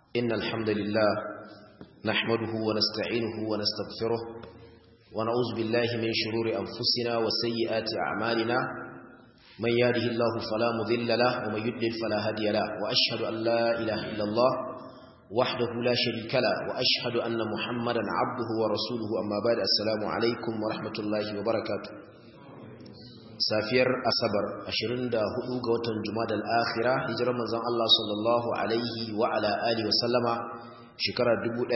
إن الحمد لله نحمده ونستعينه ونستغفره ونعوذ بالله من شرور أنفسنا وسيئات أعمالنا من يهده الله فلا مضل له ومن يضلل فلا هادي له وأشهد أن لا إله إلا الله وحده لا شريك له وأشهد أن محمدا عبده ورسوله أما بعد السلام عليكم ورحمة الله وبركاته safiyar asabar 24 ga watan jumada al-akhira hijirar manzon Allah sallallahu alaihi wa ala alihi wa sallama shekarar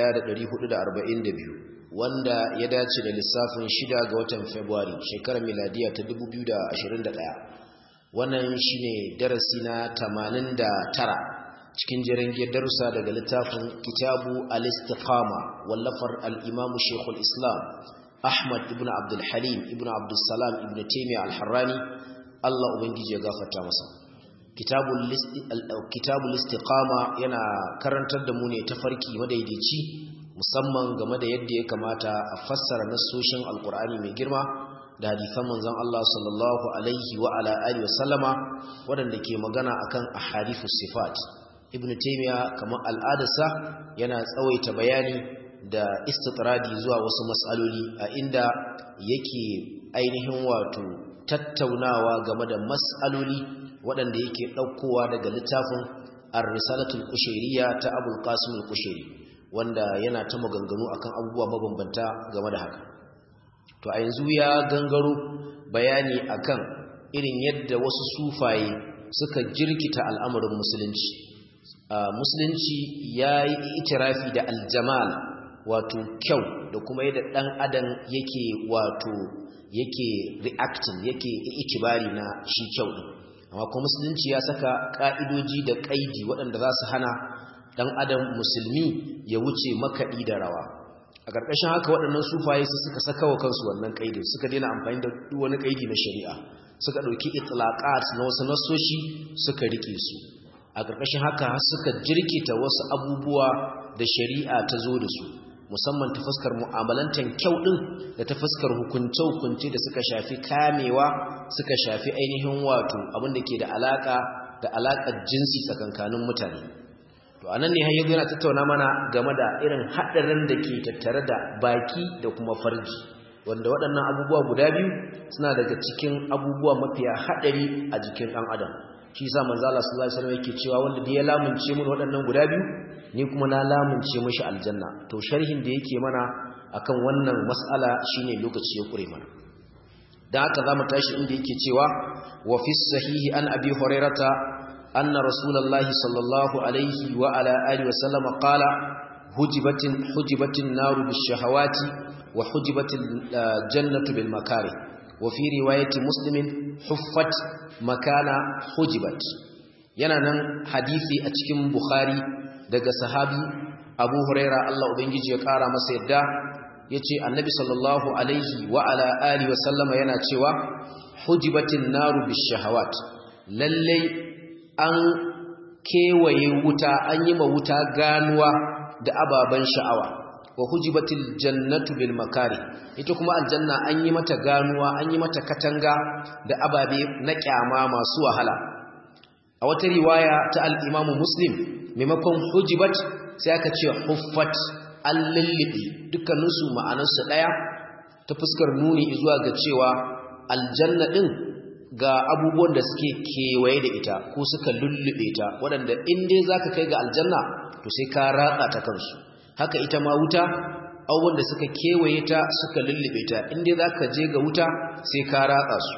1442 wanda ya dace da lissafin 6 ga watan February shekarar miladiya ta 2021 wannan shine darasi na 89 cikin jirangiyar darussa daga littafin kitabu al-istiqama wallafar al-imam shaykhul islam Ahmad ibn Abdul Halim ibn Abdul Salam ibn Taymiyyah al-Harrani Allah ubangiji ya gafarta masa kitabul kitabul istiqama yana karantar da mu ne tafarki madaidaici musamman game da yadda ya kamata a fassara nasoshin alqur'ani mai girma da hadisan manzon Allah sallallahu alaihi wa ala alihi wasallama wadanda ke magana akan ahadithus sifat ibn Taymiyyah kamar al'adarsa yana tsawaita bayani da istitradi zuwa wasu matsaloli a inda yake ainihin wato tattaunawa game da matsaloli waɗanda yake ɗaukowa daga littafin ar-risalatul kushairiyya ta abul qasim al-kushairi wanda yana ta maganganu akan abubuwa mabambanta game da haka to a yanzu ya gangaro bayani akan irin yadda wasu sufaye suka jirkita al'amarin musulunci musulunci ya yi itirafi da aljamal wato kyau da kuma yadda ɗan adam yake wato yake reacting yake ikibari na shi kyau ɗin amma kuma musulunci ya saka ƙa'idoji da ƙaidi waɗanda za su hana ɗan adam musulmi ya wuce makaɗi da rawa a ƙarƙashin haka waɗannan sufaye su suka saka wa kansu wannan ƙaidin suka daina amfani da wani ƙaidi na shari'a suka ɗauki itlaqat na wasu nasoshi suka rike su a ƙarƙashin haka suka jirkita wasu abubuwa da shari'a ta zo da su musamman ta fuskar mu'amalantar kyau ɗin da ta fuskar hukunce-hukunce da suka shafi kamewa suka shafi ainihin wato abinda ke da alaƙa da alaƙar jinsi tsakankanin mutane to anan ne har yana tattauna mana game da irin haɗarin da ke tattare da baki da kuma farji wanda waɗannan abubuwa guda biyu suna daga cikin abubuwa mafiya haɗari a jikin ɗan adam shi sa manzo Allah sallallahu alaihi wasallam yake cewa wanda da ya lamunce mun waɗannan guda biyu ni kuma na lamunce mishi aljanna to sharhin da yake mana akan wannan mas'ala shine lokaci ya kure mana dan haka zamu tashi inda yake cewa wa fi sahihi an abi hurairata anna rasulullahi sallallahu alaihi wa ala alihi wa sallama qala hujibatin hujibatin naru bishahawati wa hujibatil jannatu bil makarih wa fi riwayati muslimin huffat makana hujibat yana nan hadisi a cikin bukhari daga sahabi abu huraira Allah ubangiji ya kara masa yadda yace annabi sallallahu alaihi wa ala alihi wa sallama yana cewa hujibatin naru bishahawat lalle an kewaye wuta an yi ma wuta ganuwa da ababan sha'awa wa hujibatil jannatu bil makari ita kuma aljanna an yi mata ganuwa an yi mata katanga da ababe na kyama masu wahala a wata riwaya ta al-Imam Muslim maimakon hujibat sai aka ce huffat al-lilli dukkanin su ma'anar su daya ta fuskar nuni zuwa ga cewa aljanna din ga abubuwan da suke kewaye da ita ko suka lullube ta waɗanda in dai zaka kai ga aljanna to sai ka ratsa ta kansu haka ita ma wuta abubuwan da suka kewaye ta suka lullube ta inda za ka je ga wuta sai ka ratsa su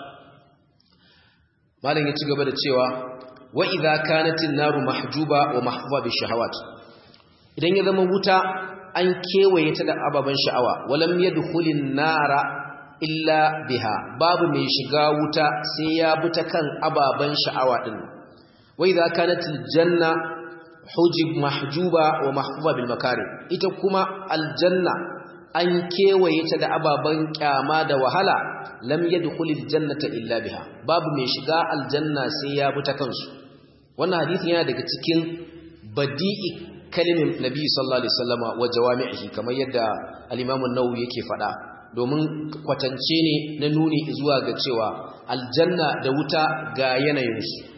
malam ya ci gaba da cewa wa idza kanatin naru mahjuba wa mahfuba bi shahawat idan ya zama wuta an kewaye ta da ababan sha'awa walam yadkhulin nara illa biha babu mai shiga wuta sai ya bi ta kan ababan sha'awa din wa idza kanatil janna hujib mahjuba wa mahfuba bil makari ita kuma aljanna an kewaye ta da ababan kyama da wahala lam yadkhulil jannata illa biha babu mai shiga aljanna sai ya bi ta kansu wannan hadisi yana daga cikin badi'i kalimin nabi sallallahu alaihi wasallama wa jawami'ihi kamar yadda al-imam an-nawawi yake faɗa domin kwatance ne na nuni zuwa ga cewa aljanna da wuta ga yanayinsu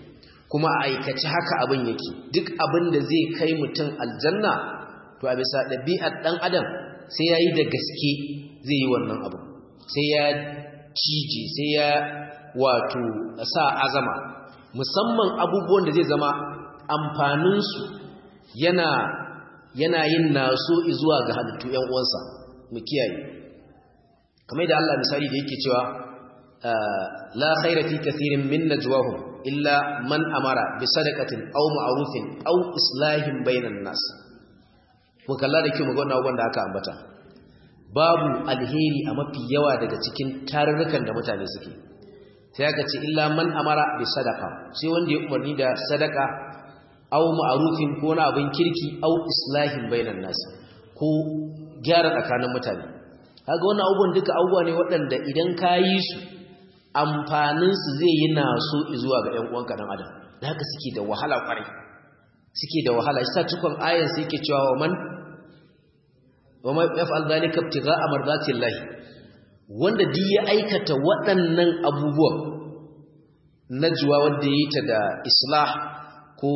kuma a aikace haka abin yake duk abin da zai kai mutum aljanna to a bisa ɗabi'ar ɗan adam sai ya yi da gaske zai yi wannan abu sai ya cije sai ya wato sa azama musamman abubuwan da zai zama amfaninsu yana yana yin naso zuwa ga halittu ‘yan uwansa mu kiyaye kamar da Allah misali da yake cewa la khaira fi kathirin min najwahum illa man amara bi sadaqatin aw ma'rufin aw islahin bainan nas mu kalla da kyau mu ga wannan abubuwan da aka ambata babu alheri a mafi yawa daga cikin tarurrukan da mutane suke sai aka ce illa man amara bi sadaqa sai wanda ya umarni da sadaka aw ma'rufin ko na abin kirki aw islahin bainan nas ko gyara tsakanin mutane kaga wannan abubuwan duka abubuwa ne waɗanda idan ka yi su amfanin su zai yi naso zuwa ga ƴan uwanka dan adam da haka suke da wahala kwarai suke da wahala shi sa cikon ayan sai yake cewa wa man wa ma yaf'al dhalika ibtigha'a mardatillahi wanda duk ya aikata waɗannan abubuwan najwa wanda yi ta da islah ko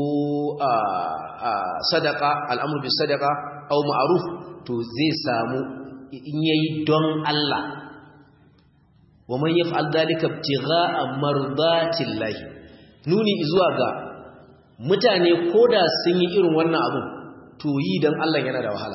sadaka al'amur bi sadaka au ma'aruf to zai samu in yayi don Allah wa man yaf'al dhalika ibtigha'a mardatillahi nuni zuwa ga mutane koda sun yi irin wannan abun to yi don Allah yana da wahala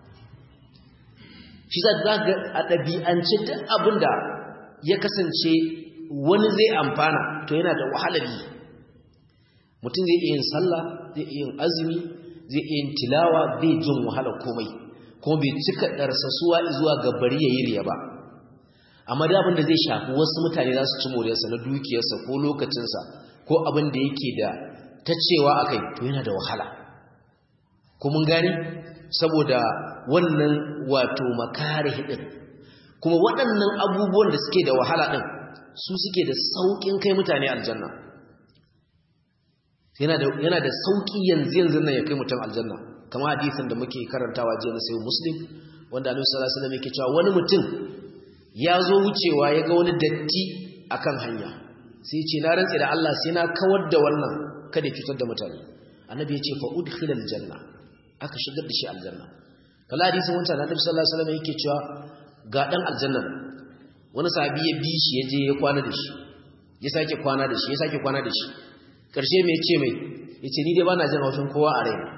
shi za ga a ɗabi'ance duk abinda ya kasance wani zai amfana to yana da wahalar yi mutum zai iya yin sallah zai iya yin azumi zai iya yin tilawa bai jin wahalar komai kuma bai cika ɗarsasuwa zuwa ga bari ya yi riya ba amma da abin da zai shafi wasu mutane za su ci moriyarsa na dukiyarsa ko lokacinsa ko abin da yake da ta cewa a kai to yana da wahala ko mun gani saboda wannan wato makare hidin kuma waɗannan abubuwan da suke da wahala ɗin su suke da sauƙin kai mutane aljanna yana da sauƙi yanzu yanzu nan ya kai mutum aljanna kama hadisin da muke karantawa jiya na sayi muslim wanda annabi sallallahu alaihi wasallam yake cewa wani mutum ya zo wucewa ya ga wani datti akan hanya sai ce na rantse da Allah sai na kawar da wannan kada ya cutar da mutane annabi ya ce fa udkhilal janna aka shigar da shi aljanna kala hadisin wancan annabi sallallahu alaihi wasallam yake cewa ga dan aljanna wani sahabi ya bi shi ya je ya kwana da shi ya sake kwana da shi ya sake kwana da shi karshe mai ce mai yace ni dai bana jin haushin kowa a raina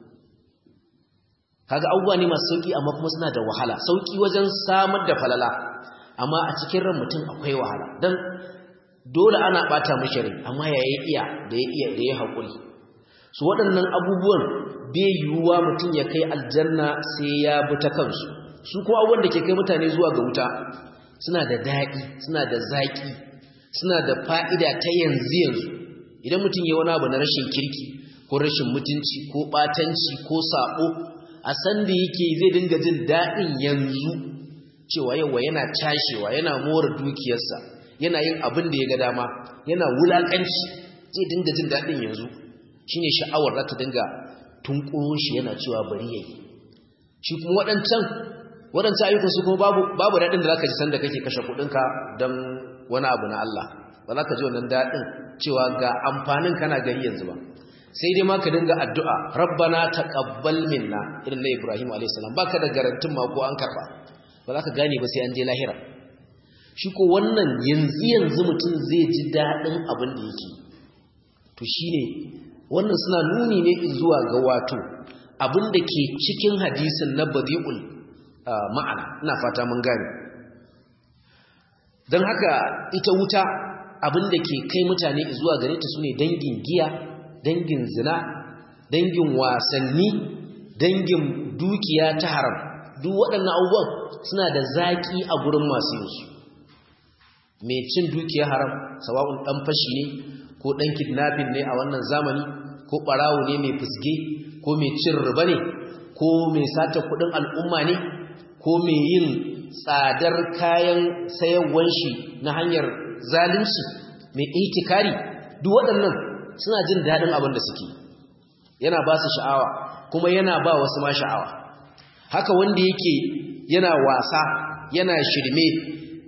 kaga abubuwa ne masu sauki amma kuma suna da wahala sauki wajen samar da falala amma a cikin ran mutum akwai wahala dan dole ana bata mishi rai amma ya yi iya da ya iya da ya haƙuri su waɗannan abubuwan bai yiwuwa mutum ya kai aljanna sai ya bi ta kansu su kuma abubuwan da ke kai mutane zuwa ga wuta suna da daɗi suna da zaƙi suna da fa'ida ta yanzu yanzu idan mutum ya wani abu na rashin kirki ko rashin mutunci ko ɓatanci ko saɓo a san da yake zai dinga jin daɗin yanzu cewa yawa yana cashewa yana more dukiyarsa yana yin abin da ya ga dama yana wulaƙanci zai dinga jin daɗin yanzu shine sha'awar za ta dinga tunƙuro shi yana cewa bari yayi shi kuma waɗancan waɗancan ayyukan su kuma babu babu daɗin da zaka ji sanda kake kashe kuɗinka don wani abu na Allah ba za ka ji wannan daɗin cewa ga amfanin kana gari yanzu ba sai dai ma ka dinga addu'a rabbana taqabbal minna irin na Ibrahim alayhis salam baka da garantin ma ko an karba ba za ka gane ba sai an je lahira shi ko wannan yanzu yanzu mutum zai ji daɗin abin da yake to shine wannan suna nuni ne zuwa ga wato abin da ke cikin hadisin na badi'ul ma'ana ina fata mun gane don haka ita wuta abin da ke kai mutane zuwa gare ta sune dangin giya dangin zina dangin wasanni dangin dukiya ta haram duk waɗannan abubuwan suna da zaƙi a gurin masu yinsu mai cin dukiya haram sawa'un ɗan fashi ne ko ɗan kidnapping ne a wannan zamani ko ɓarawo ne mai fusge ko mai cin riba ne ko mai sata kuɗin al'umma ne ko mai yin tsadar kayan sayarwan shi na hanyar zalunci mai itikari duk waɗannan suna jin daɗin abin da suke yana ba su sha'awa kuma yana ba wasu ma sha'awa haka wanda yake yana wasa yana shirme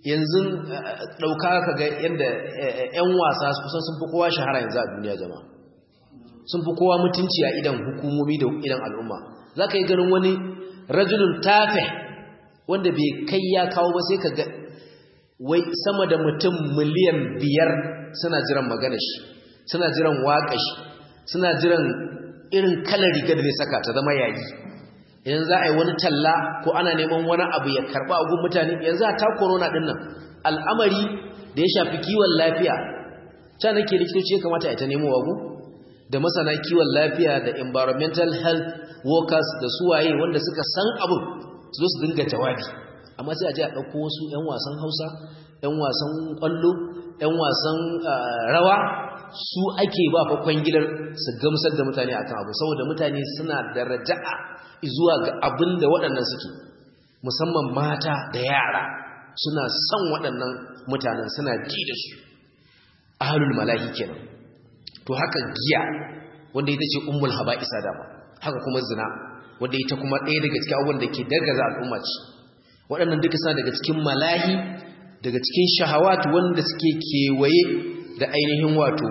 yanzu ɗauka ka ga yadda 'yan wasa kusan sun fi kowa shahara yanzu a duniya jama'a sun fi kowa mutunci a idan hukumomi da idan al'umma za ka yi ganin wani rajulun tafe wanda bai kai ya kawo ba sai ka ga wai sama da mutum miliyan biyar suna jiran magana shi suna jiran waƙa shi suna jiran irin kalar riga da zai saka ta zama yayi idan za a yi wani talla ko ana neman wani abu ya karɓa a gun mutane yanzu a ta corona ɗin nan al'amari da ya shafi kiwon lafiya ta nake likitoci ya kamata a ta nemo wago da masana kiwon lafiya da environmental health workers da suwaye wanda suka san abin su zo su dinga jawabi amma sai a je a ɗauko wasu 'yan wasan hausa 'yan wasan ƙwallo 'yan wasan rawa su ake ba fa kwangilar su gamsar da mutane akan abu saboda mutane suna da raja'a zuwa ga abin da waɗannan suke musamman mata da yara suna son waɗannan mutanen suna ji da su ahlul malahi kenan to haka giya wanda ita ce ummul haba'isa dama haka kuma zina wanda ita kuma ɗaya daga cikin abubuwan da ke dargaza al'umma ce waɗannan duka suna daga cikin malahi daga cikin shahawatu wanda suke kewaye da ainihin wato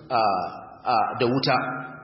da wuta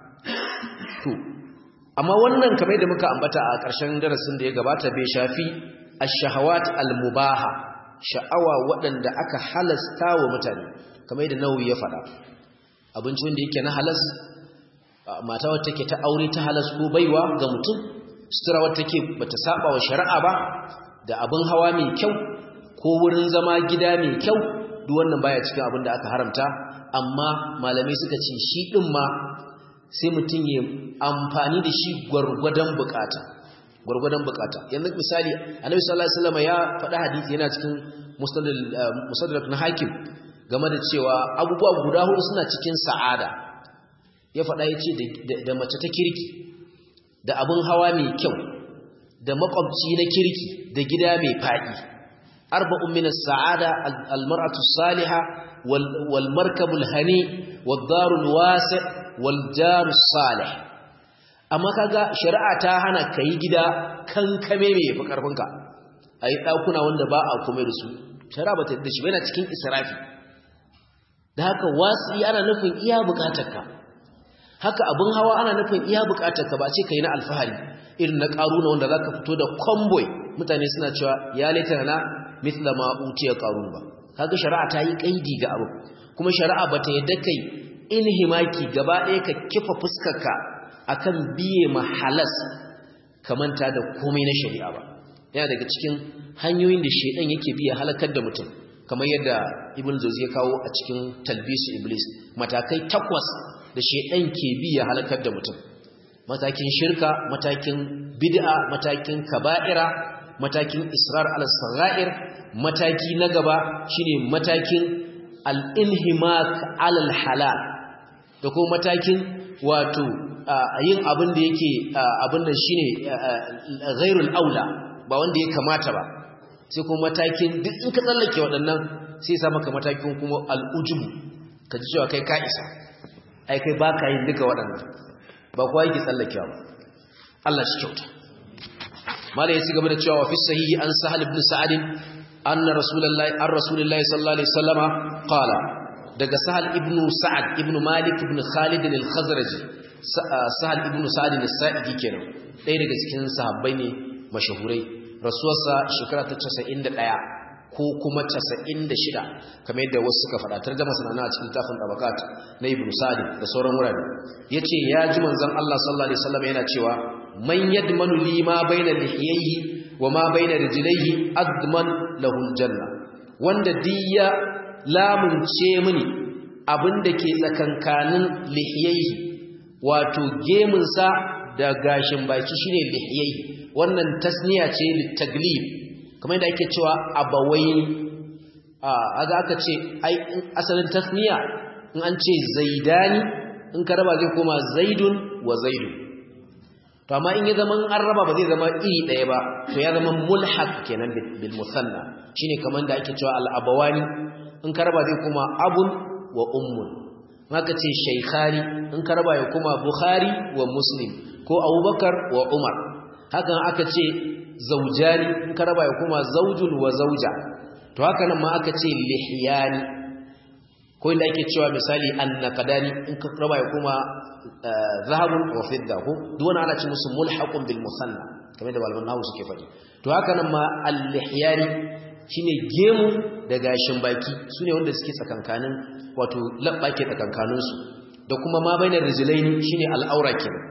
to amma wannan kamar da muka ambata a ƙarshen darasin da ya gabata bai shafi ash-shahawat al-mubaha sha'awa waɗanda aka halasta wa mutane kamar da nawawi ya faɗa abinci wanda yake na halas mata wacce take ta aure ta halas ko baiwa ga mutum sutura wacce take bata saba wa shari'a ba da abin hawa mai kyau ko wurin zama gida mai kyau duk wannan baya cikin abin da aka haramta amma malamai suka ce shi din ma sai mutum ya amfani da shi gwargwadon bukata gwargwadon bukata yanzu misali annabi sallallahu alaihi wasallam ya faɗa hadisi yana cikin musnad na hakim game da cewa abubuwa guda hudu suna cikin sa'ada ya faɗa ya ce da mace ta kirki da abin hawa mai kyau da makwabci na kirki da gida mai faɗi arba'un min as-sa'ada al-mar'atu as-salihah wal markabu al-hani wad daru al-wasi' wal jaru as-salih amma kaga shari'a ta hana kai gida kankame mai yafi karfinka ayi dakuna wanda ba a komai da su shari'a bata da shi yana cikin israfi da haka wasi ana nufin iya bukatarka haka abin hawa ana nufin iya bukatarka ba ce kai na alfahari irin na karuna wanda zaka fito da convoy mutane suna cewa ya laita na mithla ma utiya qarun ba kaga shari'a ta yi kaidi ga abu kuma shari'a bata yadda kai inhimaki gaba ɗaya ka kifa fuskarka akan biye mahalas kamanta da komai na shari'a ba yana daga cikin hanyoyin da shedan yake biya halakar da mutum kamar yadda ibn jawzi ya kawo a cikin talbisu iblis matakai takwas da shedan ke biya halakar da mutum matakin shirka matakin bid'a matakin kaba'ira matakin israr al-sagha'ir mataki na gaba shine matakin al-inhimak al-halal da kuma matakin wato yin abin da yake abin da shine ghairul aula ba wanda ya kamata ba sai kuma matakin duk in ka tsallake waɗannan sai sa maka matakin kuma al'ujubu ka ji cewa kai ka isa ai kai ba ka yin duka waɗannan ba kuwa yake tsallakewa ba Allah shi kyauta mala ya ci gaba da cewa fi sahihi an sahal ibn sa'ad anna rasulullahi an rasulullahi sallallahu alaihi wasallama qala daga sahal ibn sa'ad ibn malik ibn khalid al-khazraji sahal ibn sa'ad al-sa'idi kenan ɗaya daga cikin sahabbai ne mashahurai rasuwarsa shekara ta 91 ko kuma 96 kamar yadda wasu suka faɗa tarjuma sanana a cikin tafin tabakat na ibn sa'd da sauran wurare yace ya ji manzon Allah sallallahu alaihi wasallam yana cewa man yadmanu li ma baina lihiyhi wa ma baina rijlaihi adman lahu aljanna wanda diya lamunce mini abinda ke tsakankanin lihiyhi wato gemunsa da gashin baki shine lihiyhi wannan tasniya ce litaglib kamar yadda ake cewa abawaini a aga aka ce ai asalin tasniya in an ce zaidani in ka raba zai koma zaidun wa zaidun to amma in ya zama an raba ba zai zama iri ɗaya ba to ya zama mulhaq kenan bil musanna shine kamar da ake cewa al abawani in ka raba zai koma abun wa ummun maka ce shaykhani in ka raba ya koma bukhari wa muslim ko abubakar wa umar hakan aka ce zaujani in ka raba ya kuma zaujun wa zauja to haka nan ma aka ce lihiyani ko inda ake cewa misali annaqadani in ka raba ya kuma zahabun wa fidda ko duk wani ana ce musu mulhaqun bil musanna kamar da malaman nahu suke faɗi to haka nan ma al-lihyani shine gemu da gashin baki sune wanda suke tsakankanin wato labba ke tsakankanin su da kuma ma bainar rijlaini shine al-aura kenan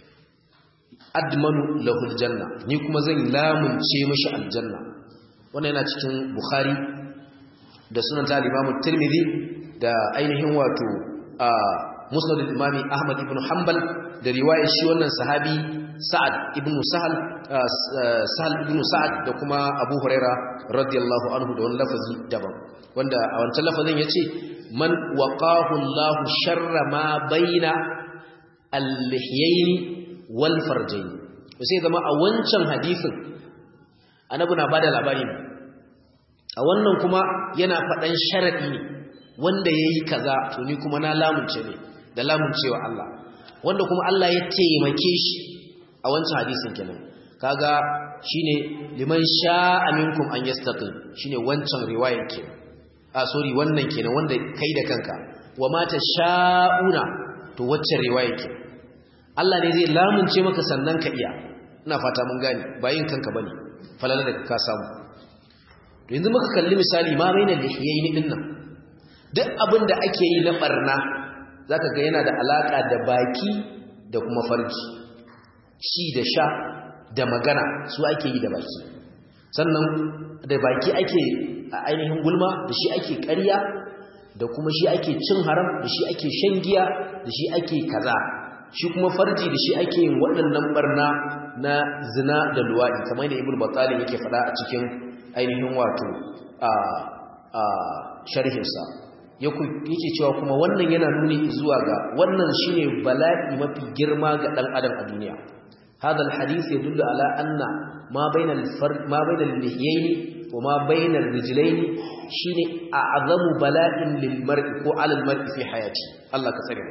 admanu lahul janna ni kuma zan lamunce mishi aljanna wannan yana cikin bukhari da sunan ta imamu tirmidhi da ainihin wato a musnad al-imami ahmad ibn hanbal da riwayar shi wannan sahabi sa'ad ibn sahal sahal ibn sa'ad da kuma abu huraira radiyallahu anhu da wani lafazi daban wanda a wancan lafazin yace man waqahu allah sharra ma baina al-lihyayn wal farjayn sai zama a wancan hadisin annabi na bada labari ne a wannan kuma yana faɗan sharadi ne wanda yayi kaza to ni kuma na lamunce ne da lamuncewa Allah wanda kuma Allah ya taimake shi a wancan hadisin kenan kaga shine liman sha'a minkum an yastaqim shine wancan riwayar kenan a sorry wannan kenan wanda kai da kanka wa mata sha'una to waccan riwayar kenan Allah ne zai lamunce maka sannan ka iya ina fata mun gane bayin kanka bane falala da ka samu to yanzu muka kalli misali ma bainal lihiyaini dinnan duk abin da ake yi na barna zaka ga yana da alaka da baki da kuma farji ci da sha da magana su ake yi da baki sannan da baki ake a ainihin gulma da shi ake ƙarya da kuma shi ake cin haram da shi ake shan giya da shi ake kaza shi kuma farji da shi ake yin waɗannan barna na zina da luwaɗi kamar da ibn battalin yake faɗa a cikin ainihin wato a a sharhinsa yake cewa kuma wannan yana nuni zuwa ga wannan shine bala'i mafi girma ga dan adam a duniya hada alhadith yadullu ala anna ma bayna alfard ma bayna allihiyayn wa ma bayna alrijlayn shine a'zamu bala'in lilmar'i ko ala almar'i fi hayati Allah ka tsare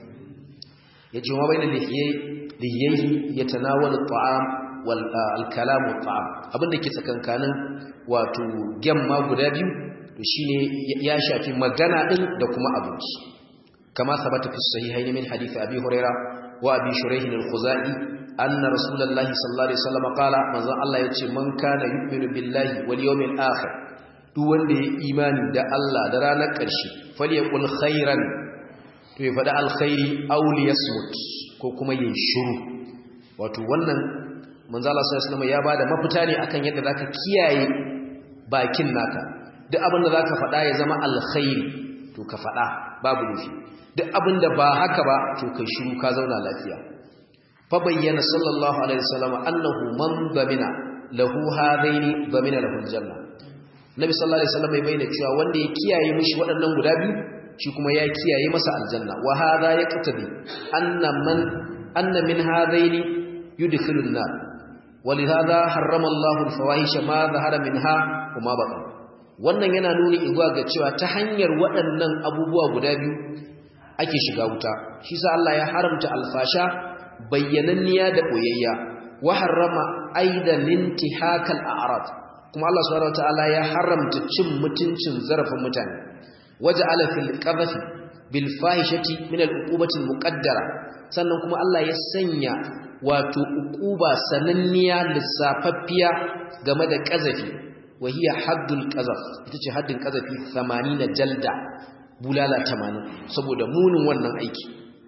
yace ma bayna allihiyayn yatanawalu at'am wal alkalam at'am abinda ke tsakankanin wato gemma guda biyu to shine ya shafi magana din da kuma abinci kama sabata fi sahihayn min hadith abi huraira wa abi shuraih al-khuzai anna rasulullahi sallallahu alaihi wasallam qala manzon Allah yace man kana yu'minu billahi wal yawmil akhir duk wanda ya imani da Allah da ranar ƙarshe falyaqul khairan to ya faɗi alkhairi aw liyasmut ko kuma yin shiru wato wannan manzo Allah sallallahu alaihi wasallam ya bada mafita ne akan yadda zaka kiyaye bakin naka duk abinda zaka faɗa ya zama alkhairi to ka faɗa babu nufi duk abinda ba haka ba to kai shiru ka zauna lafiya fa bayyana sallallahu alaihi wasallam annahu man damina lahu hadaini damina lahu aljanna nabi sallallahu alaihi wasallam ya bayyana cewa wanda ya kiyaye mishi waɗannan guda biyu shi kuma ya kiyaye masa aljanna wa hadha yaqtadi anna man anna min hadaini yudkhilun nar ولهذا حرم الله الفواحش ما ظهر منها وما بطن wannan yana nuni igwa ga cewa ta hanyar waɗannan abubuwa guda biyu ake shiga wuta shi sa Allah ya haramta alfasha bayyananniya da boyayya wa harrama aidan intihakal a'rad kuma Allah subhanahu wataala ya haramta cin mutuncin zarafin mutane waja'ala fil qadhafi bil fahishati min al uqubati al muqaddara sannan kuma Allah ya sanya wato uquba sananniya lissafaffiya game da qazafi wa hiya haddul qazaf ita ce haddin qazafi 80 jalda bulala 80 saboda munin wannan aiki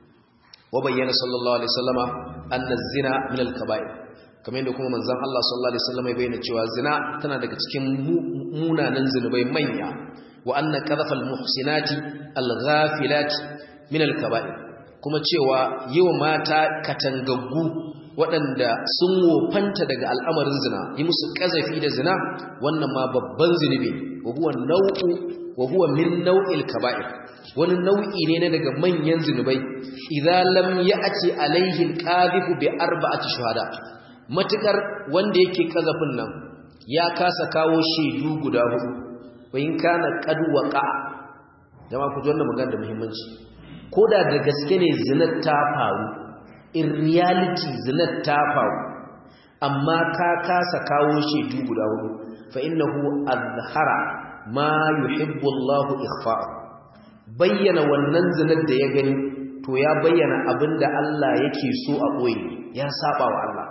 wa bayyana sallallahu alaihi wasallama anna zina min al-kaba'ir kamar yadda kuma manzon Allah sallallahu alaihi wasallama ya bayyana cewa zina tana daga cikin munanan zinubai manya wa anna qadhafal muhsinati al-ghafilati min al-kaba'ir kuma cewa yiwa mata katangaggu waɗanda sun wofanta daga al'amarin zina yi musu ƙazafi da zina wannan ma babban zunubi wa huwa nau'u wa huwa min nau'il kaba'ir wani nau'i ne na daga manyan zunubai idan lam ya'ti alaihi alqadhifu bi arba'ati shuhada matukar wanda yake kazafin nan ya kasa kawo shaidu guda hudu wa in kana qad waqa jama'a ku ji wannan magana da muhimmanci koda da gaske ne zinar ta faru in reality zinar ta faru amma ka kasa kawo shaidu guda hudu fa innahu azhara ma yuhibbu Allahu ikhfa'u bayyana wannan zinar da ya gani to ya bayyana abinda Allah yake so a koyi ya saba wa Allah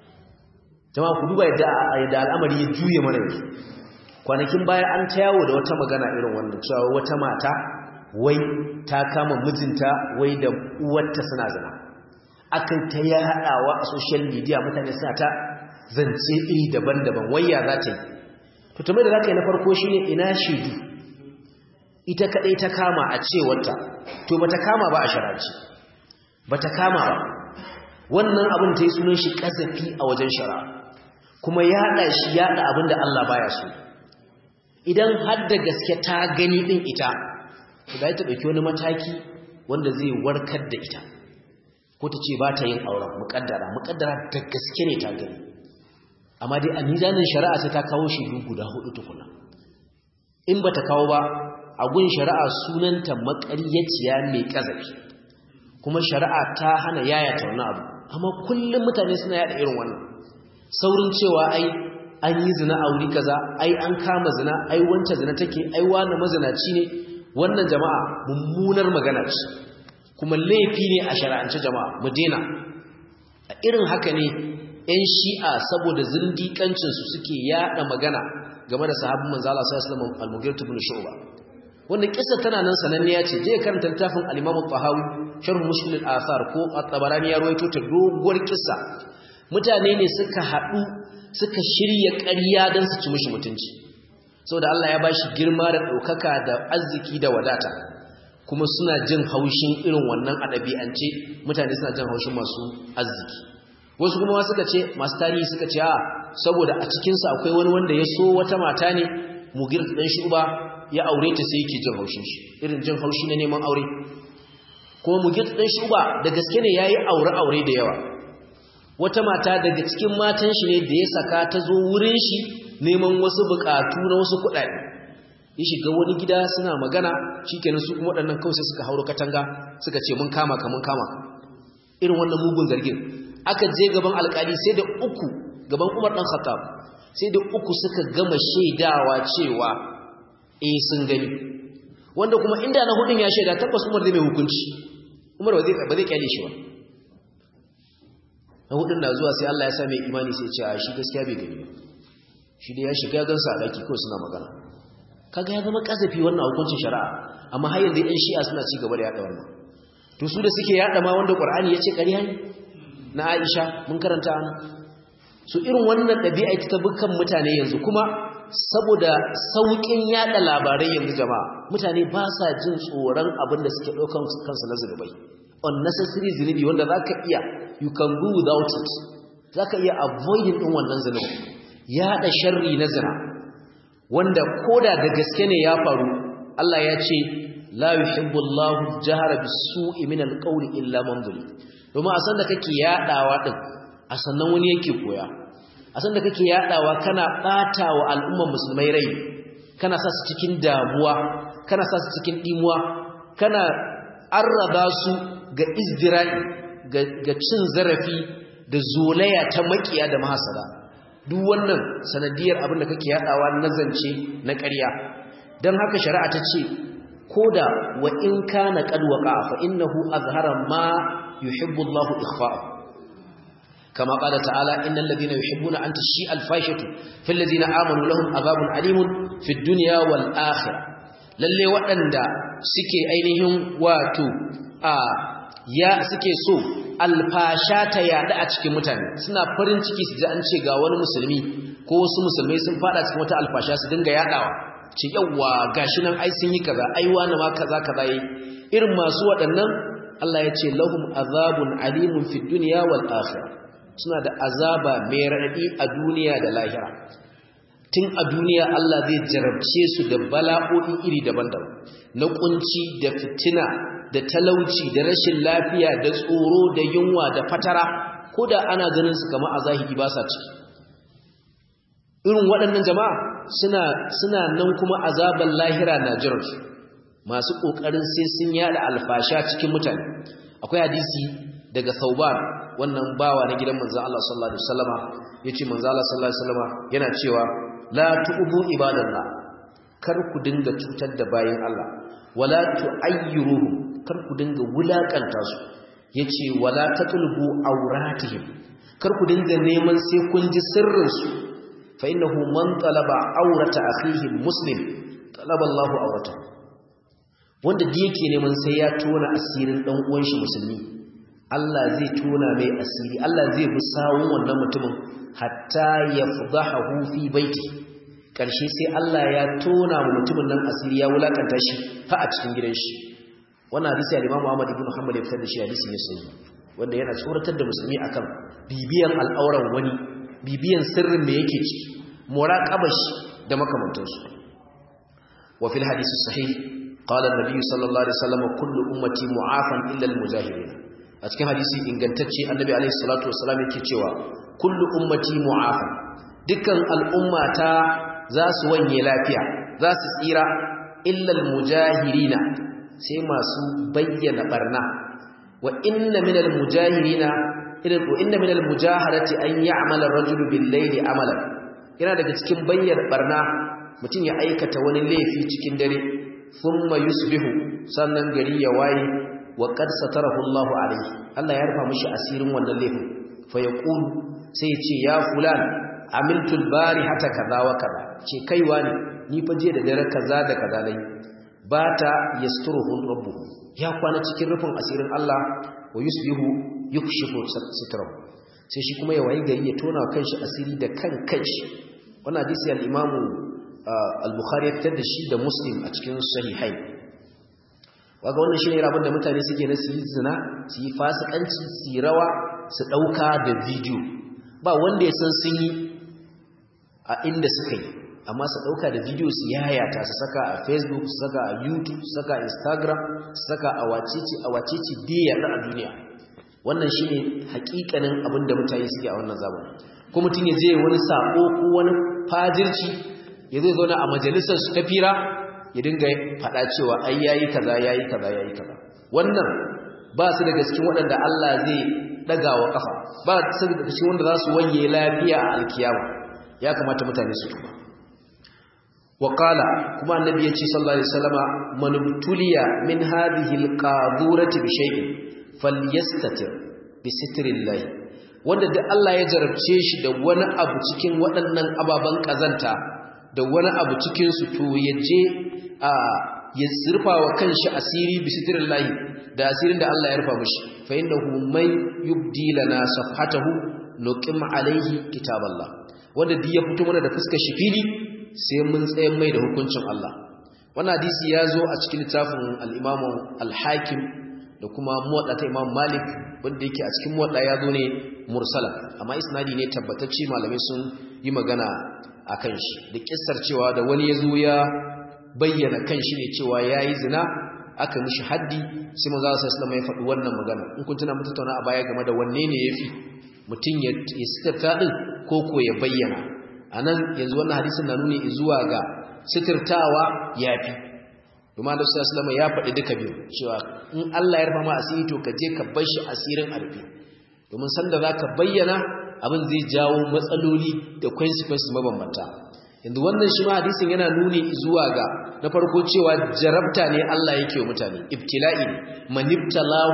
jama'a ku duba yadda yadda al'amari ya juye mana yanzu kwanakin baya an ta yawo da wata magana irin wannan cewa wata mata wai ta kama mijinta wai da uwarta suna zina akan ta ya haɗawa a social media mutane suna ta zance iri daban-daban wayya za ta yi to tumai da za ka yi na farko shi ne ina shaidu ita kaɗai ta kama a cewarta to ba ta kama ba a shararci ba ta kama ba wannan abin ta yi sunan shi ƙazafi a wajen shara kuma yaɗa shi yaɗa abin da Allah baya so idan har da gaske ta gani ɗin ita to da ta ɗauki wani mataki wanda zai warkar da ita ko ta ce ba ta yin auren muƙaddara muƙaddara da gaske ne ta gani amma dai a mizanin shari'a sai ta kawo shi guda hudu tukuna in ba ta kawo ba a gun shari'a sunanta maƙaryaciya mai ƙazafi kuma shari'a ta hana yayata wani abu amma kullum mutane suna yada irin wannan saurin cewa ai an yi zina a wuri kaza ai an kama zina ai wancan zina take ai wani mazinaci ne wannan jama'a mummunar magana ce kuma laifi ne a shari'ance jama'a mu daina a irin haka ne 'yan shi'a saboda zindiƙancinsu suke yaɗa magana game da sahabin manzala sai islam al-mughir ibn shu'ba wannan kissa tana nan sananniya ce je karanta littafin al-imam al-tahawi sharh mushkil al-athar ko at-tabarani ya rawaito ta doguwar kissa mutane ne suka haɗu suka shirya ƙarya don su ci mishi mutunci saboda Allah ya bashi girma da ɗaukaka da arziki da wadata kuma suna jin haushin irin wannan adabi'ance mutane suna jin haushin masu arziki wasu kuma suka ce masu tarihi suka ce a saboda a cikinsa akwai wani wanda ya so wata mata ne mugir ɗan shuba ya aure ta sai yake jin haushin shi irin jin haushi na neman aure kuma mugir ɗan shuba da gaske ne ya yi aure-aure da yawa wata mata daga cikin matan shi ne da ya saka ta zo wurin shi neman wasu buƙatu na wasu kuɗaɗe ya shiga wani gida suna magana shi kenan su kuma waɗannan kawai sai suka hauro katanga suka ce mun kama ka mun kama irin wannan mugun zargin aka je gaban alkali sai da uku gaban Umar dan Khattab sai da uku suka gama shaidawa cewa eh sun gani wanda kuma inda na hudun ya shaida tabbas Umar zai mai hukunci Umar ba zai ba zai kyale shi ba na hudun na zuwa sai Allah ya sa mai imani sai ya ce a shi gaskiya bai gani ba shi da ya shiga gansa a daki kawai suna magana kaga ya zama kasafi wannan hukuncin shari'a amma har yanzu ɗan shi'a suna ci gaba da yaɗa wannan to su da suke yaɗa ma wanda Qur'ani ya ce ƙarya ne na Aisha mun karanta ana su irin wannan ɗabi'a ta bukan mutane yanzu kuma saboda sauƙin yada labarai yanzu jama'a mutane ba sa jin tsoron abin da suke ɗaukan kansu na zunubai unnecessary zunubi wanda za ka iya you can do without it za ka iya avoiding ɗin wannan zunubi yaɗa sharri na zina wanda koda da gaske ne ya faru Allah ya ce la yuhibbu Allahu jahara bis-su'i min al-qawli illa man zulim domin a san da kake yadawa din a sannan wani yake koya a san da kake yadawa kana bata wa al'umman musulmai rai kana sa su cikin damuwa kana sa su cikin dimuwa kana arraba su ga izdira'i ga cin zarafi da zolaya ta makiya da mahasada duk wannan sanadiyar abin da kake yadawa na zance na ƙarya don haka shari'a ta ce koda wa in kana qad waqa fa innahu azhara ma yuhibbu Allahu ikhfa'ahu kama qala ta'ala innal ladhina yuhibbuna an tashi'a al-fahishatu fil ladhina amanu lahum adhabun alimun fid dunya wal akhirah lalle waɗanda suke ainihin wato a ya suke so alfasha ta yada a cikin mutane suna farin ciki su ji an ce ga wani musulmi ko wasu musulmai sun fada cikin wata alfasha su dinga yadawa ce yawa gashi nan ai sun yi kaza ai wani ma kaza kaza yi irin masu waɗannan Allah ya ce lahum azabun alimun fid dunya wal akhirah suna da azaba mai raɗaɗi a duniya da lahira tun a duniya Allah zai jarabce su da bala'o'i iri daban-daban na kunci da fitina da talauci da rashin lafiya da tsoro da yunwa da fatara ko da ana ganin su kama a zahiri ba sa ciki irin waɗannan jama'a suna suna nan kuma azaban lahira na jiransu masu ƙoƙarin sai sun yada alfasha cikin mutane akwai hadisi daga Thauban wannan bawa na gidan manzon Allah sallallahu alaihi wasallama yace manzon Allah sallallahu alaihi wasallama yana cewa la tu'bu ibadallah kar ku dinga cutar da bayin Allah wala tu'ayyiruhum kar ku dinga wulakanta su yace wala tatlubu awratihim kar ku dinga neman sai kun ji sirrin su fa innahu man talaba awrata akhihi muslim talaba Allahu awrata wanda da yake neman sai ya tona asirin dan uwan shi musulmi Allah zai tona mai asiri Allah zai bi sawun wannan mutumin hatta yafdahu fi baiti karshe sai Allah ya tona wa mutumin nan asiri ya wulakanta shi ha a cikin gidan shi wannan hadisi al-Imam Ahmad ibn Hanbal ya fitar da shi hadisi ne sahihi wanda yana tsoratar da musulmi akan bibiyan al'auran wani bibiyan sirrin da yake ciki muraqabash da makamantansu wa fil hadisi sahih qala an-nabi sallallahu alaihi wasallam kullu ummati mu'afan illa al-mujahirin a cikin hadisi ingantacce annabi alaihi salatu wasallam yake cewa kullu ummati mu'afan dukkan al'ummata za su wanye lafiya za su tsira illa al-mujahirina sai masu bayyana barna wa inna minal mujahirina irin wa inna minal mujaharati an ya'mala ar-rajulu bil-layli amalan yana daga cikin bayyana barna mutum ya aikata wani laifi cikin dare thumma yusbihu sannan gari ya waye wa qad satarahu Allahu alayhi Allah ya rufa mishi asirin wannan laifin fa yaqulu sai ya ce ya fulan amiltu al-barihata kaza wa kaza ce kaiwa ne ni fa je da dare kaza da kaza nayi bata yasturuhu rabbuhu ya kwana cikin rufin asirin Allah wa yusbihu yukshifu sitrahu sai shi kuma ya wayi gari ya tona kanshi asiri da kan kanshi wannan hadisi al-Imam al-Bukhari ya fitar da shi da Muslim a cikin sahihai waga wannan shine rabon da mutane suke na su yi zina su yi fasikanci su yi rawa su dauka da video ba wanda ya san sun yi a inda suka yi amma su ɗauka da bidiyo su yayata su saka a facebook su saka a youtube su saka a instagram su saka a wacece a wacece biya a duniya wannan shi ne hakikanin abin da mutane suke a wannan zamani ko mutum ya je wani sako ko wani fajirci ya zai zauna a majalisar su ta fira ya dinga faɗa cewa ai yayi kaza yayi kaza yayi kaza wannan ba su daga cikin waɗanda Allah zai ɗaga wa ƙafa ba su daga cikin wanda za su wanye lafiya a alkiyama ya kamata mutane su tuba وقال كما النبي صلى الله عليه وسلم من ابتلي من هذه القاذورة بشيء فليستتر بستر الله wanda da Allah ya jarabce shi da wani abu cikin waɗannan ababen ƙazanta da wani abu cikin su to ya je a ya sirfa wa kanshi asiri bi sitrin lahi da asirin da Allah ya rufa mishi fa innahu may yubdi lana safhatahu nuqim alaihi kitaballah wanda duk ya fito mana da fuskar shi fili sai mun tsayen mai da hukuncin Allah wannan hadisi ya zo a cikin littafin al-Imam al-Hakim da kuma muwadda ta Imam Malik wanda yake a cikin muwadda ya zo ne mursala amma isnadi ne tabbatacce malamai sun yi magana akan shi da kissar cewa da wani ya zo ya bayyana kanshi ne cewa yayi zina aka mishi haddi sai manzo sallallahu alaihi wasallam ya faɗi wannan magana in kun tuna mun tattauna a baya game da wanne ne yafi mutum ya sitarta din ko ko ya bayyana anan yanzu wannan hadisin na nuni zuwa ga sitirtawa yafi kuma da sallallahu ya faɗi duka biyu cewa in Allah ya rufa ma asiri to ka je ka bar shi asirin arfi domin sanda zaka bayyana abin zai jawo matsaloli da consequences mabambanta yanzu wannan shi ma hadisin yana nuni zuwa ga na farko cewa jarabta ne Allah yake wa mutane ibtila'i ne manibtalahu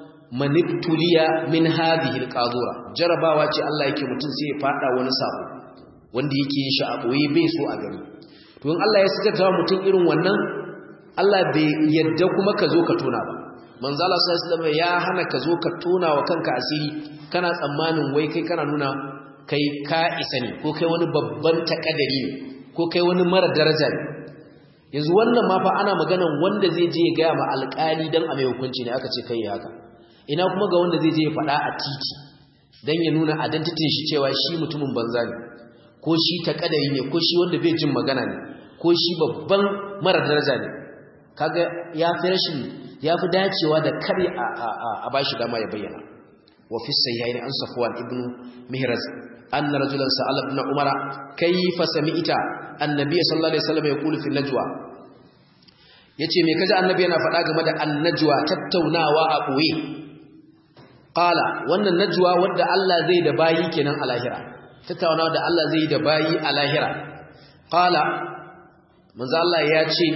manibtuliya min hadhihi alqadura jarabawa ce Allah yake mutum sai ya fada wani sabo wanda yake yin shi a boye bai so a gani to in Allah ya sitarta mutum irin wannan Allah bai yadda kuma ka zo ka tona ba manzo Allah sallallahu alaihi wasallam ya hana ka zo ka tona wa kanka asiri kana tsammanin wai kai kana nuna kai ka isa ne ko kai wani babban takadari ne ko kai wani mara daraja ne yanzu wannan ma fa ana maganan wanda zai je ya gaya ma alƙali dan a mai hukunci ne aka ce kai haka ina kuma ga wanda zai je ya faɗa a titi dan ya nuna identity shi cewa shi mutumin banza ne ko shi takadari ne ko shi wanda bai jin magana ne ko shi babban mara daraja ne kaga ya fi rashin ya fi dacewa da kare a bashi dama ya bayyana wa fi sayyaini an safwan ibnu mihraz anna rajulan sa'ala ibn umara kayfa sami'ta annabi sallallahu alaihi wasallam yaqulu fi najwa yace me kaji annabi yana faɗa game da annajwa tattaunawa a boye qala wannan najwa wanda Allah zai da bayi kenan a lahira tattaunawa da Allah zai da bayi a lahira qala manzo Allah ya ce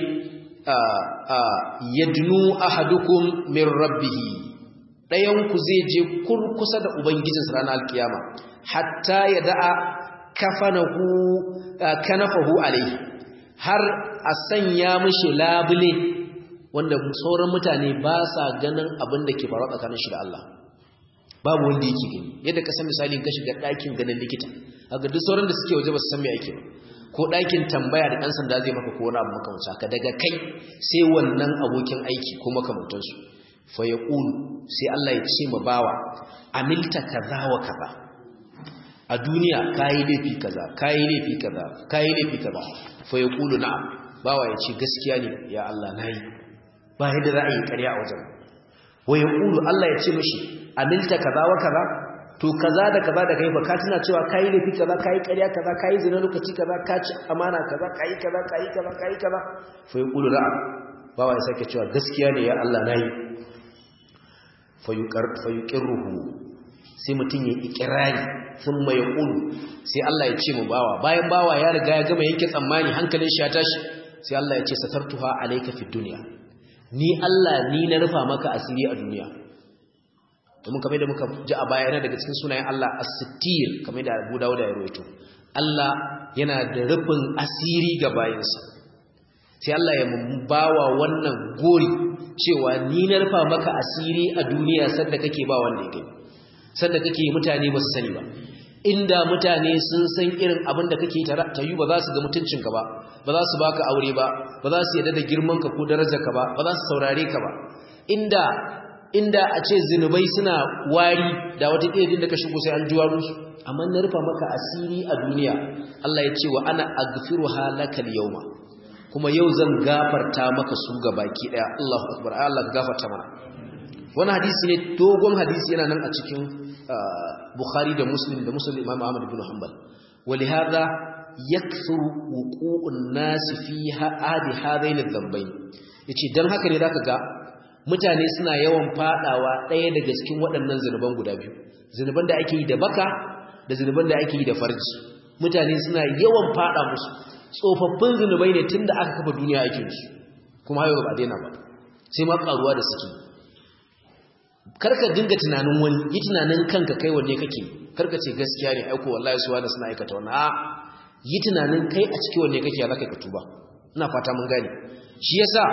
yadnu ahadukum min rabbih dayan ku zai je kurkusa da ubangijinsa ranar alkiyama hatta ya da'a kafanahu kanafahu alaihi har a sanya mishi labule wanda sauran mutane ba sa ganin abin da ke faruwa tsakanin shi da Allah babu wanda yake gani yadda ka san misali ka shiga ɗakin ganin likita haka duk sauran da suke waje ba su san me ake ba ko ɗakin tambaya da ɗan sanda zai maka ko wani abu makamanci haka daga kai sai wannan abokin aiki ko makamantansu fa ya sai Allah ya ce ma bawa amilta kaza wa kaza a duniya kayi laifi kaza kayi laifi kaza kayi laifi kaza fa yaqulu na'am bawa ya ce gaskiya ne ya Allah nayi ba yadda za a yi ƙarya a wajen wa yaqulu Allah ya ce mishi amilta kaza wa kaza to kaza da kaza da kai fa ka tuna cewa kayi laifi kaza kayi ƙarya kaza kayi zina lokaci kaza ka ci amana kaza kayi kaza kayi kaza kayi kaza fa yaqulu na'am bawa ya sake cewa gaskiya ne ya Allah nayi fa yuqar fa yuqirruhu sai mutum ya ikirari sun mai ƙulu sai Allah ya ce mu bawa bayan bawa ya riga ya gama yanke tsammani hankalin shi ya tashi sai Allah ya ce satartuha alayka fid dunya ni Allah ni na rufa maka asiri a duniya domin kamar da muka ji a baya yana daga cikin sunayen Allah as-sittir kamar da Abu Dawud ya rawaito Allah yana da rufin asiri ga bayinsa sai Allah ya bawa wannan gori cewa ni na rufa maka asiri a duniya sanda kake ba wanda ya gani sanda kake mutane ba su sani ba inda mutane sun san irin abin da kake ta yi ba za su ga mutuncinka ba ba za su baka aure ba ba za su yadda da girmanka ko darajarka ba ba za su saurare ka ba inda inda a ce zinubai suna wari da wata ɗaya da ka shigo sai an juwa musu amma na rufa maka asiri a duniya Allah ya ce wa ana aghfiru halakal yawma kuma yau zan gafarta maka su ga baki daya Allahu akbar Allah ka gafarta mana wani hadisi ne dogon hadisi yana nan a cikin Bukhari da Muslim da Muslim Imam Ahmad ibn Hanbal ولهذا يكثر وقوع الناس في هذه هذين الذنبين yace dan haka ne zaka ga mutane suna yawan fadawa ɗaya daga cikin waɗannan zinuban guda biyu zinuban da ake yi da baka da zinuban da ake yi da farji mutane suna yawan fada musu tsofaffin zinubai ne tunda aka kafa duniya ake su kuma hayo ba daina ba sai ma karuwa da suke karka dinga tunanin wani yi tunanin kanka kai wanne kake karka ce gaskiya ne aiko wallahi suwa da suna aikata wannan a yi tunanin kai a cikin wanne kake zaka ka tuba ina fata mun gane shi yasa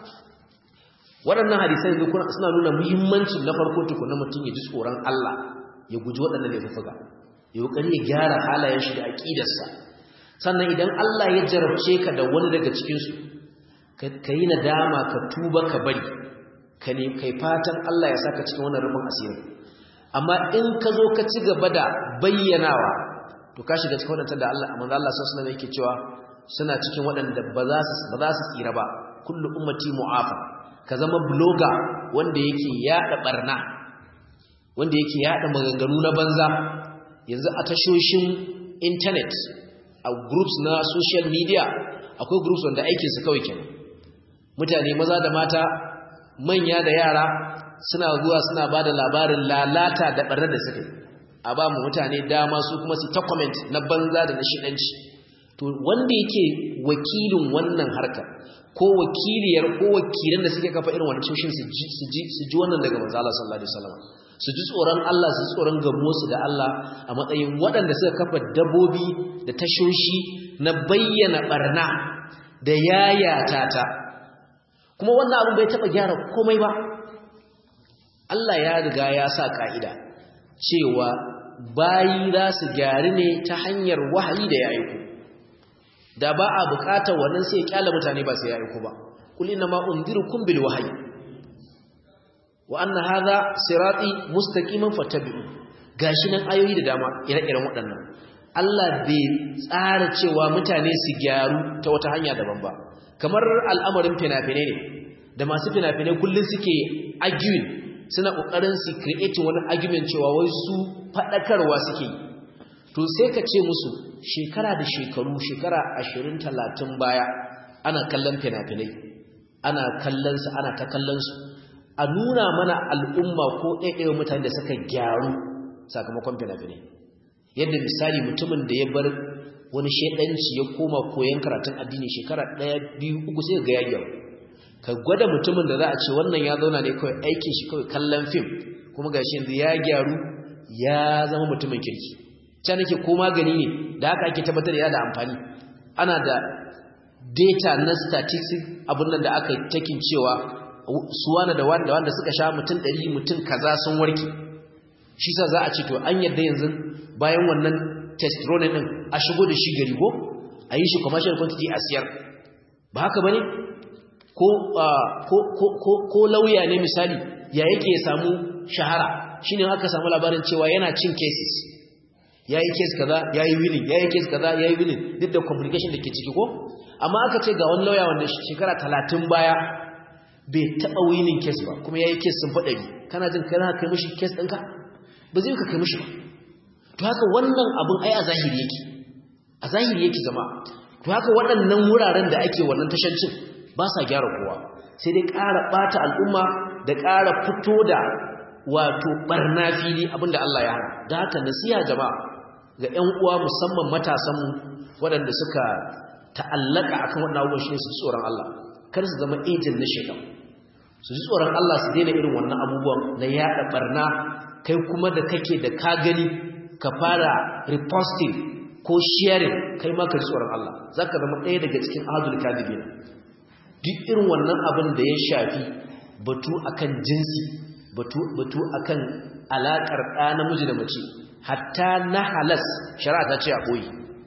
waɗannan hadisai suna nuna muhimmancin na farko tukuna mutum ya ji tsoron Allah ya guji waɗannan laifuka ya kokari ya gyara halayen shi da aqidarsa sannan idan Allah ya jarabce ka da wani daga cikin su ka yi nadama ka tuba ka bari ka ne kai fatan Allah ya saka cikin wannan rufin asiri amma in ka zo ka ci gaba da bayyanawa to ka shiga cikin wadanda da Allah amma Allah sallallahu alaihi yake cewa suna cikin wadanda ba za su ba za su tsira ba kullu ummati mu'afa ka zama blogger wanda yake yada barna wanda yake yada maganganu na banza yanzu a tashoshin internet a groups na social media akwai groups wanda aikin su kawai kenan mutane maza da mata manya da yara suna zuwa suna ba da labarin lalata da ɓarnar da suka yi a ba mu mutane dama su kuma su ta comment na banza da na shiɗanci to wanda yake wakilin wannan harkar ko wakiliyar ko wakilan da suke kafa irin wannan tushen su ji su ji su ji wannan daga manzo Allah sallallahu alaihi wasallam su ji tsoron Allah su ji tsoron gamo su da Allah a matsayin waɗanda suka kafa dabobi da tashoshi na bayyana barna da yayata ta kuma wannan abin bai taba gyara komai ba Allah ya riga ya sa ka'ida cewa bayi za su gyari ne ta hanyar wahayi da ya aiko da ba a bukatar wannan sai ya kyala mutane ba sai ya aiko ba kul inna ma unzirukum bil wahyi wa anna hadha sirati mustaqiman fattabi'u gashi nan ayoyi da dama ire-iren waɗannan Allah bai tsara cewa mutane su gyaru ta wata hanya daban ba kamar al'amarin fina-finai ne da masu fina-finai kullum suke arguing suna ƙoƙarin su creating wani argument cewa wai su faɗakarwa suke to sai ka ce musu shekara da shekaru shekara ashirin talatin baya ana kallon fina-finai ana kallonsu ana ta kallonsu a nuna mana al'umma ko ɗaiɗaya mutane da suka gyaru sakamakon fina-finai yadda misali mutumin da ya bar wani shedanci ya koma koyon karatun addini shekara ɗaya biyu uku sai ga yayi ka gwada mutumin da za a ce wannan ya zauna ne kawai aikin shi kawai kallon fim kuma gashi yanzu ya gyaru ya zama mutumin kirki can nake ko magani ne da haka ake tabbatar da yana da amfani ana da data na statistics abin nan da aka takin cewa suwana da wanda wanda suka sha mutum 100 mutum kaza sun warke shi sa za a ce to an yadda yanzu bayan wannan testosterone din a shigo da shi gari ko a yi shi commercial quantity a siyar ba haka bane ko ko ko ko lauya ne misali ya yake samu shahara shine aka samu labarin cewa yana cin cases yayi case kaza yayi winning yayi case kaza yayi winning duk da complication da ke ciki ko amma aka ce ga wani lauya wanda shekara 30 baya bai taba winning case ba kuma yayi case sun fada kana jin kana kai mishi case ɗinka ba zai ka kai mishi ba to haka wannan abun ai a zahiri yake a zahiri yake zama to haka waɗannan wuraren da ake wannan tashancin ba sa gyara kowa sai dai ƙara ɓata al'umma da ƙara fito da wato ɓarna fili abinda Allah ya hana da haka nasiha jama'a ga 'yan uwa musamman matasanmu waɗanda suka ta'allaka akan waɗannan abubuwan shi ne su tsoron Allah kar su zama ejin na shaitan su ji tsoron Allah su daina irin wannan abubuwan na yaɗa ɓarna kai kuma da kake da ka gani ka fara reposting ko sharing kai ma ka ji tsoron Allah za ka zama ɗaya daga cikin ahadul kadibina duk irin wannan abin da ya shafi batu akan jinsi batu batu akan alakar ɗa namiji da mace hatta na halas shari'a ta ce a koyi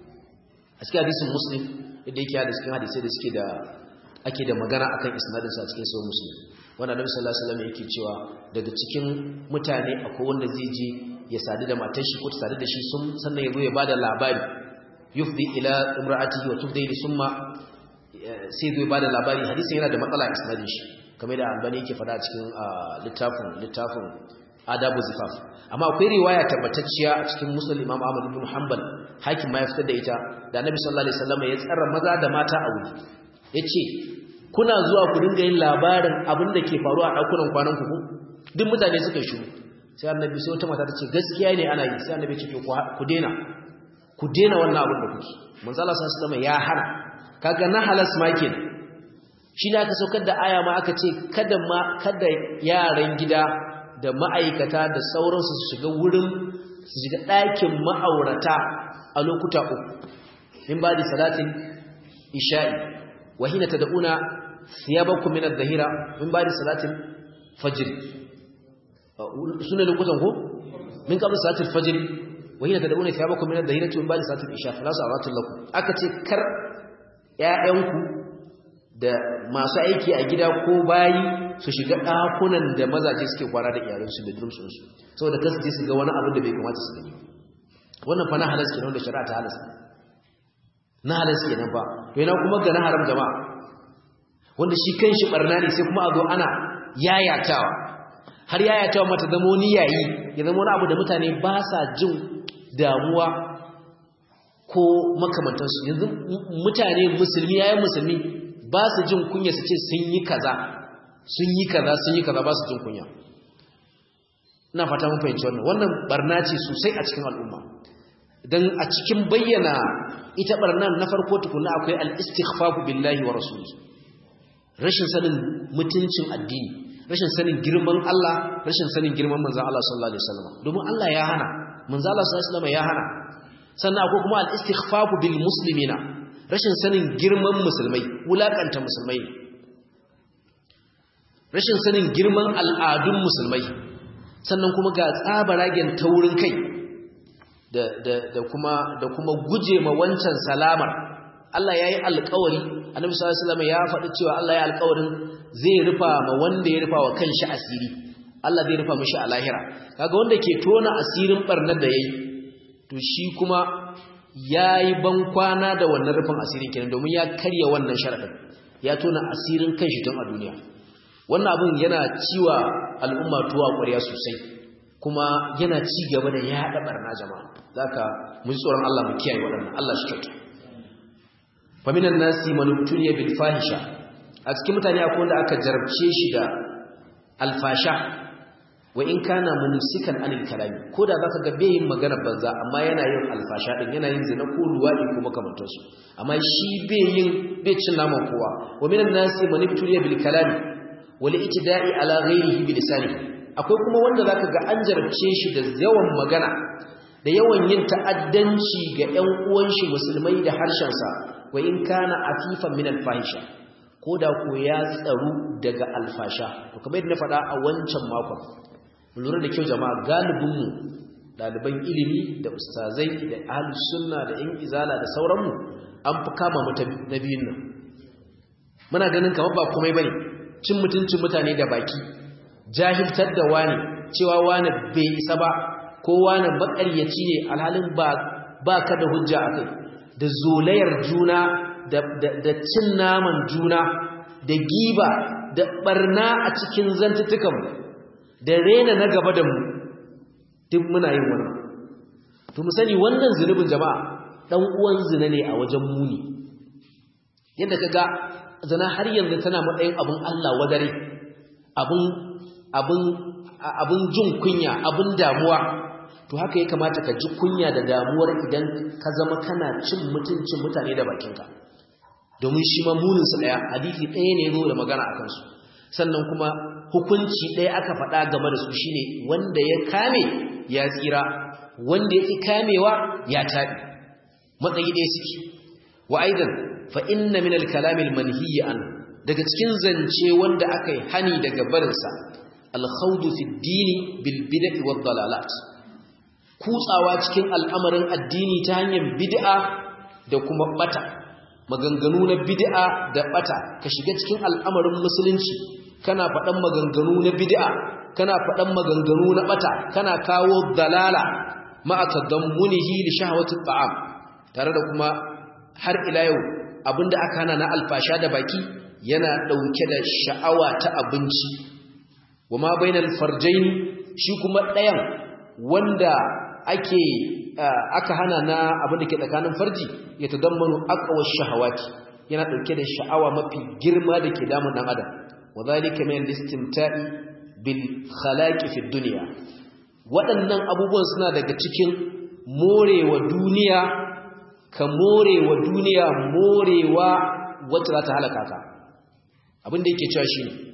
a cikin hadisin muslim inda yake da cikin hadisai da suke da ake da magana akan isnadinsa a cikin sahih muslim wanda Annabi sallallahu alaihi wasallam yake cewa daga cikin mutane akwai wanda zai je ya sadu da matar shi ko ta sadu da shi sun sannan ya zo ya bada labari yufdi ila imra'atihi wa tufdi li summa sai zo ya bada labari hadisin yana da matsala a isnadin shi kamar da albani yake fada cikin littafin littafin adabu zifaf amma akwai riwaya tabbatacciya a cikin muslim imam ahmad ibn hanbal hakim ma ya fitar da ita da annabi sallallahu alaihi wasallam ya tsara maza da mata a wuri yace kuna zuwa ku dinga yin labarin abin da ke faruwa a dakunan kwanan ku duk mutane suka shiru sai annabi sai wata mata ta ce gaskiya ne ana yi sai annabi ce ku dena ku dena wannan abin da kuke manzo Allah sallallahu alaihi wasallam ya hana kaga na halas ma kenan shi ne aka saukar da aya ma aka ce kada ma kada yaran gida da ma'aikata da sauransu su shiga wurin su shiga ɗakin ma'aurata a lokuta uku in ba da salatin isha'i wa hina tad'una thiyabakum min adh-dhahira min ba da salatin fajr sunan lokutan ko min qabla salatil fajr wa hina tad'una thiyabakum min adh-dhahira min ba da salatin isha fala sa'atul lakum aka ce kar ƴaƴanku da masu aiki a gida ko bayi su shiga ɗakunan da mazaje suke kwana da iyalansu da durumsunsu saboda kasu je su ga wani abin da bai kamata su gani wannan fa na halas kenan da shari'a ta halas na halas kenan fa to yana kuma ga na haram jama'a wanda shi kanshi barna ne sai kuma a zo ana yayatawa har yayatawa mata zama wani yayi ya zama wani abu da mutane ba sa jin damuwa ko makamantansu yanzu mutane musulmi yayin musulmi ba su jin kunya su ce sun yi kaza sun yi kaza sun yi kaza ba su jin kunya ina fata mun fahimci wannan wannan barna ce sosai a cikin al'umma dan a cikin bayyana ita barnan na farko tukunna akwai al-istighfafu billahi wa rasuli rashin sanin mutuncin addini rashin sanin girman Allah rashin sanin girman manzon Allah sallallahu alaihi wasallam domin Allah ya hana manzon Allah sallallahu alaihi wasallam ya hana sannan akwai kuma al-istighfafu bil muslimina rashin sanin girman musulmai wulakanta musulmai rashin sanin girman al'adun musulmai sannan kuma ga tsabaragen taurin kai da, da, da kuma da kuma guje ma wancan salamar Allah ya yi alkawari annabi sallallahu alaihi wasallam ya faɗi cewa Allah ya alkawarin zai rufa ma wanda ya rufa wa kanshi asiri Allah zai rufa mishi a lahira kaga wanda ke tona asirin barnar da yayi to shi kuma yayi ban kwana da wannan rufin asirin kenan domin ya karya wannan sharadin ya tona asirin kanshi tun a duniya wannan abun yana ciwa al'umma tuwa ƙwarya sosai kuma yana ci gaba da yaɗa barna jama'a zaka mun tsoron Allah mu kiyaye waɗannan Allah shi kyauta faminan nasi manubtuniya bil fahisha a cikin mutane akwai wanda aka jarabce shi da alfasha wa in kana mumsikan anil kalami ko da zaka ga bai yin magana banza amma yana yin alfasha din yana yin zina ko luwadi ko makamantar su amma shi bai yin bai cin naman kowa wa minan nasi man ibtuliya bil kalami wal ittida'i ala ghayrihi bi lisanihi akwai kuma wanda zaka ga an jarabce shi da yawan magana da yawan yin ta'addanci ga ƴan uwan shi musulmai da harshen sa wa in kana afifan min al fahisha koda ko ya tsaru daga alfasha to kamar yadda na faɗa a wancan makon lura da kyau jama'a galibinmu ɗaliban ilimi da ustazai da ahlus sunna da yan izala da sauranmu an fi kama mata na biyun nan muna ganin kamar ba komai bane cin mutuncin mutane da baki jahiltar da wani cewa wani bai isa ba ko wani makaryaci ne alhalin ba ba ka da hujja akai da zolayar juna da, da cin naman juna da giba da barna a cikin zantutukanmu da rena na gaba da mu duk muna yin wannan to mu sani wannan zunubin jama'a dan uwan zina ne a wajen muni yadda kaga zina har yanzu tana matsayin abun Allah wadare abun abun abun jin kunya abun damuwa to haka ya kamata ka ji kunya da damuwar idan ka zama kana cin mutuncin mutane da bakinka domin shi ma munin su daya hadisi ɗaya ne zo da magana akan su sannan kuma hukunci ɗaya aka faɗa game da su shine wanda ya kame ya tsira wanda ya ƙi kamewa ya taɓi matsayi ɗaya suke wa aidan fa inna min al-kalamil manhiyi an daga cikin zance wanda aka yi hani daga barinsa al-khawdu fi dini bil bid'i wad dalalat kutsawa cikin al'amarin addini ta hanyar bid'a da kuma bata maganganu na bid'a da bata ka shiga cikin al'amarin musulunci kana faɗan maganganu na bid'a kana faɗan maganganu na bata kana kawo dalala ma'a tadammunihi li shahawati at'am tare da kuma har ila yau abinda aka hana na alfasha da baki yana dauke da sha'awa ta abinci wama bainal farjain shi kuma ɗayan wanda ake aka hana na abinda ke tsakanin farji ya tadammanu aqwa shahawati yana dauke da sha'awa mafi girma da ke damun dan adam وذلك من الاستمتاع بالخلاق في الدنيا waɗannan abubuwan suna daga cikin morewa duniya ka morewa duniya morewa wacce za ta halaka ka abinda yake cewa shi ne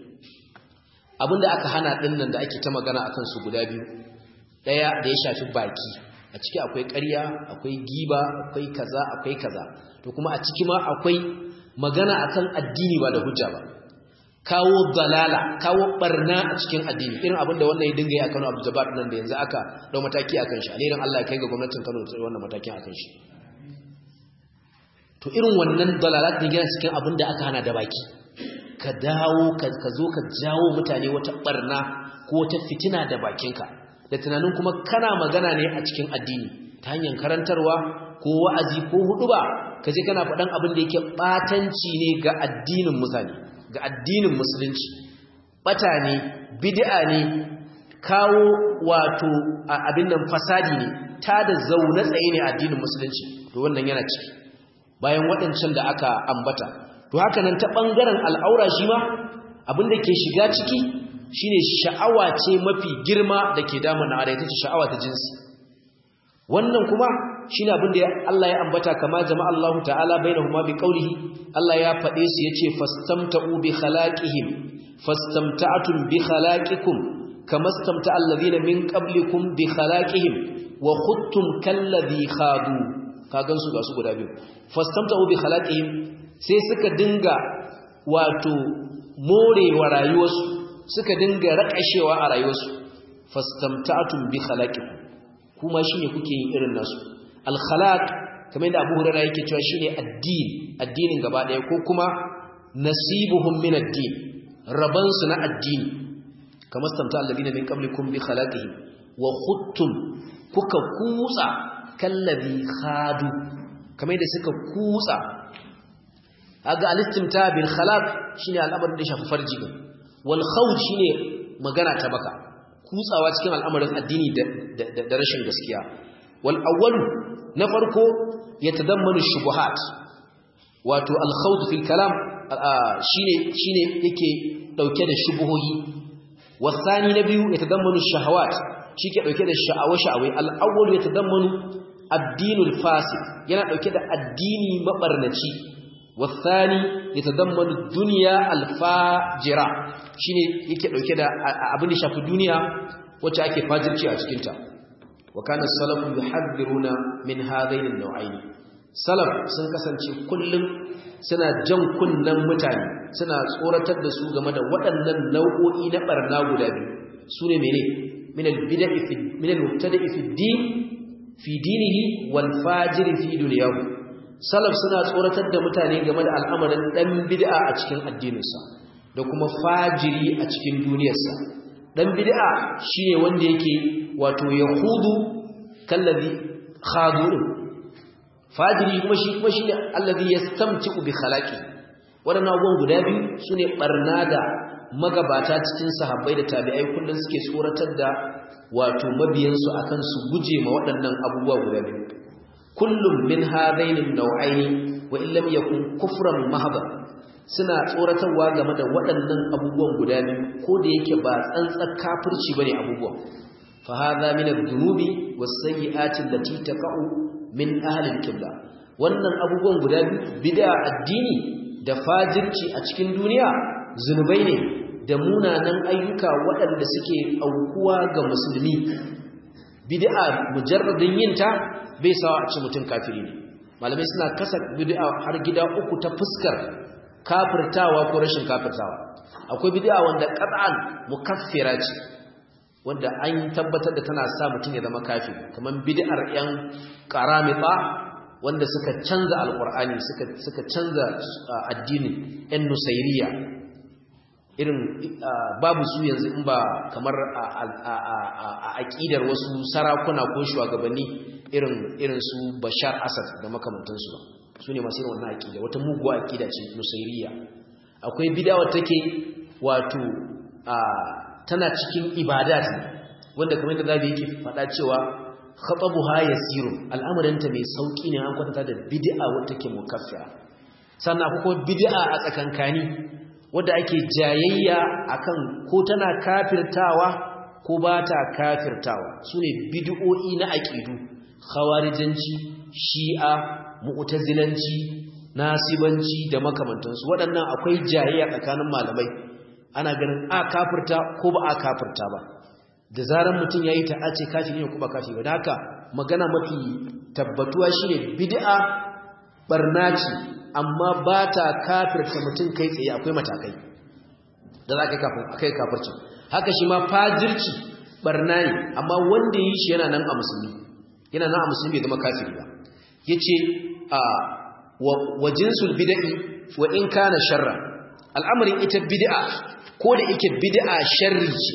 abinda aka hana ɗinnan da ake ta magana akan su guda biyu ɗaya da ya shafi baki a ciki akwai ƙarya akwai giba akwai kaza akwai kaza to kuma a ciki ma akwai magana akan addini ba da hujja ba kawo dalala kawo barna a cikin addini irin abinda wannan ya dinga yi a Kano Abu Jabbar nan da yanzu aka dau mataki akan shi alherin Allah ya kai ga gwamnatin Kano da wannan matakin akan shi to irin wannan dalalat din yana cikin abinda aka hana da baki ka dawo ka zo ka jawo mutane wata barna ko wata fitina da bakinka da tunanin kuma kana magana ne a cikin addini ta hanyar karantarwa ko wa'azi ko huduba kaje kana faɗan abin da yake batanci ne ga addinin mutane ga addinin musulunci bata ne bid'a ne kawo wato abin nan fasadi ne ta da zaune tsaye ne addinin musulunci to wannan yana ciki bayan waɗancan da aka ambata to haka nan ta ɓangaren al'aura shi ma abin da ke shiga ciki shine sha'awa ce mafi girma da ke damuna da ita ce sha'awa ta jinsi wannan kuma shine abin da Allah ya ambata kama jama'a Allah ta'ala bainahuma bi qawlihi Allah ya fade su yace fastamta'u bi khalaqihim fastamta'tum bi khalaqikum kama istamta'a alladhina min qablikum bi khalaqihim wa khuttum kalladhi khadu kagan su ga su guda biyu fastamta'u bi khalaqihim sai suka dinga wato morewa rayuwarsu suka dinga rakashewa a rayuwarsu fastamta'tum bi khalaqikum kuma shine kuke yin irin nasu al-khalaq kamar yadda Abu Hurairah yake cewa shine addini addinin gaba daya ko kuma nasibuhum min ad-din rabansu na addini kamar samta alladina min qablikum bi khalaqihim wa khuttum kuka kutsa kallazi khadu kamar yadda suka kutsa aga al-istimta bil khalaq shine al'amarin da shafi farji wal khawd shine magana ta baka kutsawa cikin al'amarin addini da rashin gaskiya wal awwalu na farko yatadammanu shubuhat wato al khawd fil kalam shine shine yake dauke da shubuhohi wasani na biyu yatadammanu shahawat shike dauke da sha'awa-sha'awai al-awwal yatadammanu ad-dinul fasid yana dauke da addini mabarnaci wasani yatadammanu dunya al-fajira shine yake dauke da abin da shafi duniya wacce ake fajirci a cikin ta wa kana salafu yuhadhiruna min hadain an-naw'ain salaf sun kasance kullum suna jan kunnan mutane suna tsoratar da su game da waɗannan nau'o'i na barna guda biyu sune mene min al-bid'i fi min al-mubtada'i fi din fi dinihi wal fajiri fi dunyahu salaf suna tsoratar da mutane game da al'amarin dan bid'a a cikin addininsa da kuma fajiri a cikin duniyarsa dan bid'a shine wanda yake wato yahudu kallazi khadu fajiri kuma shi kuma shine allazi yastamti'u bi khalaqi wadannan abubuwan guda biyu sune barna da magabata cikin sahabbai da tabi'ai kullun suke tsoratar da wato mabiyansu akan su guje ma waɗannan abubuwa guda biyu kullum min hadaini nau'aini wa illam yakun kufran mahdha suna tsoratarwa game da waɗannan abubuwan guda biyu ko da yake ba tsantsar kafirci bane abubuwan fa hadha min adh-dhunubi was-sayyi'ati allati taqa'u min ahli al-qibla wannan abubuwan guda biyu bid'a addini da fajirci a cikin duniya zunubai ne da munanan ayyuka waɗanda suke aukuwa ga musulmi bid'a mujarradin yinta bai sawa a ci mutum kafiri ne malamai suna kasa bid'a har gida uku ta fuskar kafirtawa ko rashin kafirtawa akwai bid'a wanda qat'an mukaffira ce wanda an tabbatar da tana sa mutum ya zama kafiri kamar bid'ar yan qaramita wanda suka canza alqur'ani suka suka canza addinin yan nusairiya irin babu su yanzu in ba kamar a aƙidar wasu sarakuna ko shugabanni irin irin su Bashar Asad da makamantansu ba su ne masu irin wannan aƙida wata muguwa aƙida ce nusairiya akwai bidawa take wato tana cikin ibadat wanda kamar yadda zabi yake faɗa cewa khatabuha yasirun al'amarinta mai sauki ne an kwatanta da bid'a wata take mukaffira sannan akwai bid'a a tsakankani wadda ake jayayya akan ko tana kafirtawa ko ba ta kafirtawa sune bid'o'i na aqidu khawarijanci shi'a mu'tazilanci nasibanci da makamantansu waɗannan akwai jayayya tsakanin malamai ana ganin a kafirta ko ba a kafirta ba da zaran mutum yayi ta ace kafiri ne ko ba kafiri ba da haka magana mafi tabbatuwa shine bid'a barna ce amma ba ta kafirta mutum kai tsaye akwai matakai da za ka kai kafirci haka shi ma fajirci barna ne amma wanda yi shi yana nan a musulmi yana nan a musulmi bai zama kafiri ba ya ce a wa jinsul bida'i wa in kana sharra al'amarin ita bid'a ko da yake bid'a sharri ce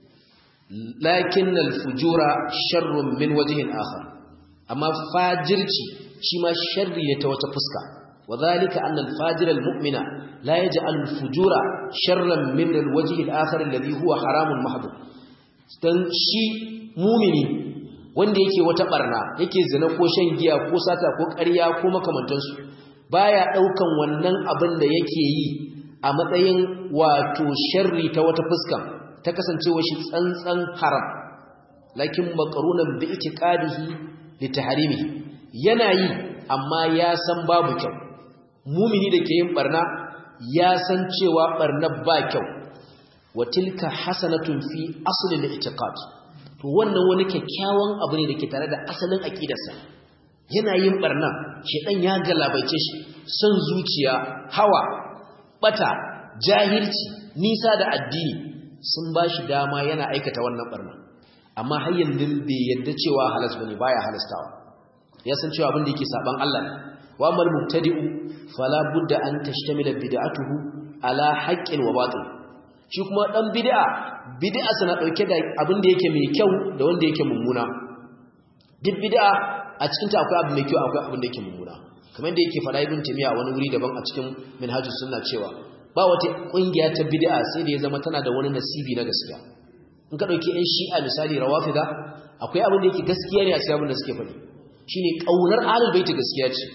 lakin al-fujura sharrun min wajhin akhar amma fajirci shi ma sharri ne ta wata fuska وذلك أن الفاجر المؤمن لا يجعل الفجور شرا من الوجه الآخر الذي هو حرام محض dan shi mumini wanda yake wata barna yake zina ko shan giya ko sata ko ƙarya ko makamantansu baya daukan wannan abin da yake yi a matsayin wato sharri ta wata fuska ta kasancewa shi tsantsan haram lakin maqrunan bi itiqadihi li tahrimihi yana yi amma ya san babu kyau mumini da ke yin barna ya san cewa barna ba kyau wa tilka hasanatun fi aslil i'tiqad to wannan wani kyakkyawan abu ne dake tare da asalin aqidarsa yana yin barna shedan ya galabaice shi son zuciya hawa bata jahilci nisa da addini sun bashi dama yana aikata wannan barna amma har yanzu bai yadda cewa halas bane baya halastawa ya san cewa abin da yake saban Allah ne wa mal mubtadi'u fala budda an tashtamila bid'atuhu ala haqqin wa batil shi kuma dan bid'a bid'a sana dauke da abin da yake mai kyau da wanda yake mummuna duk bid'a a cikin ta akwai abu mai kyau akwai abin da yake mummuna kamar da yake fara ibn timiya wani wuri daban a cikin minhajus sunna cewa ba wata kungiya ta bid'a sai da ya zama tana da wani nasibi na gaskiya in ka dauki ɗan shi'a misali rawafida akwai abin da yake gaskiya ne a cikin abin da suke faɗi shine kaunar ahlul baiti gaskiya ce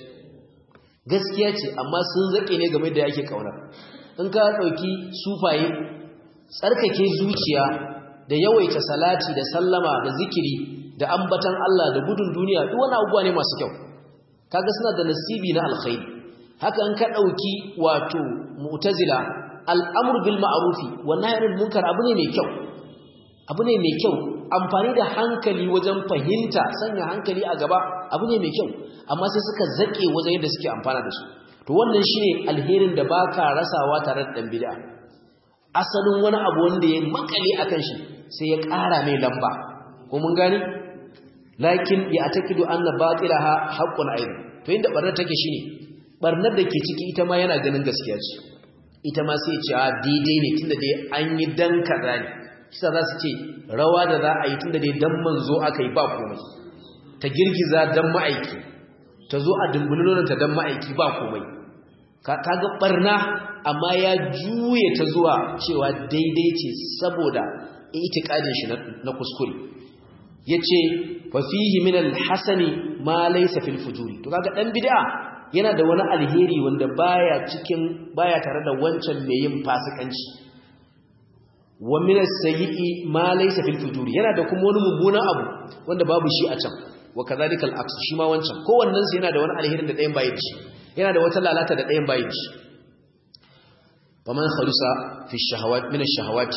gaskiya ce amma sun zake ne game da yake kaunar in ka dauki sufaye tsarkake zuciya da yawaita salati da sallama da zikiri da ambatan Allah da gudun duniya duk wani abubuwa ne masu kyau kaga suna da nasibi na alkhairi haka an ka dauki wato mu'tazila al'amru bil ma'rufi wa nahy anil munkar abu ne mai kyau abu ne mai kyau amfani da hankali wajen fahimta sanya hankali a gaba abu ne mai kyau amma sai suka zake wajen yadda suke amfana da su to wannan shine alherin da baka rasawa tare da dan bid'a asalin wani abu wanda ya makale akan shi sai ya ƙara mai lamba ko mun gani lakin ya atakidu anna batilaha haqqun ayn to inda barnar take shine barnar da ke ciki ita ma yana ganin gaskiya ce ita ma sai ce a daidai ne tunda dai an yi dan kaza ne kisa za su ce rawa da za a yi tunda dai dan manzo aka yi ba komai ta girgiza dan ma'aiki ta zo a dumbulin ta dan ma'aiki ba komai kaga barna amma ya juye ta zuwa cewa daidai ce saboda itikadin shi na kuskure yace fa fihi min al-hasani ma laysa fil fujuri to kaga dan bid'a yana da wani alheri wanda baya cikin baya tare da wancan mai yin fasikanci wa min as-sayyi'i ma laysa fil fujuri yana da kuma wani mummunan abu wanda babu shi a can wa kadhalika al-aks shi ma wancan kowannen sa yana da wani alherin da ɗayan bayan shi yana da wata lalata da ɗayan bayan shi faman khalusa fi shahawat min ash-shahawati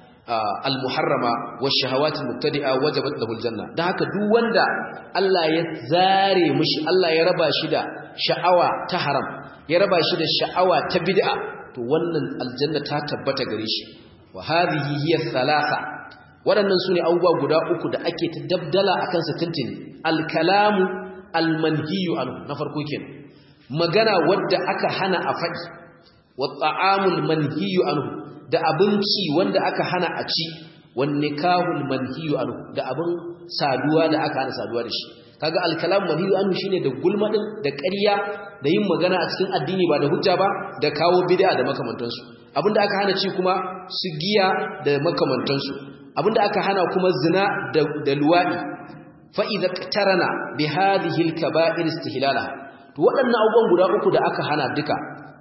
al-muharrama wash-shahawati al-mubtadi'a wajabat lahu al-janna dan haka duk wanda Allah ya zare mishi Allah ya raba shi da sha'awa ta haram ya raba shi da sha'awa ta bid'a to wannan aljanna ta tabbata gare shi wa hadhihi hiya thalatha waɗannan sune abubuwa guda uku da ake ta dabdala akan sa tuntuni al-kalamu al-manhiyu anhu na farko kenan magana wadda aka hana a faɗi wa ta'amul manhiyu anhu da abinci wanda aka hana a ci wan nikahul manhiyu anhu da abin saduwa da aka hana saduwa da shi kaga al-kalam manhiyu anhu shine da gulma din da ƙarya da yin magana a cikin addini ba da hujja ba da kawo bid'a da makamantansu abinda aka hana ci kuma su giya da makamantansu abinda aka hana kuma zina da da luwadi fa idza qtarana bi hadhihi al-kaba'ir istihlalaha to waɗannan abubuwan guda uku da aka hana duka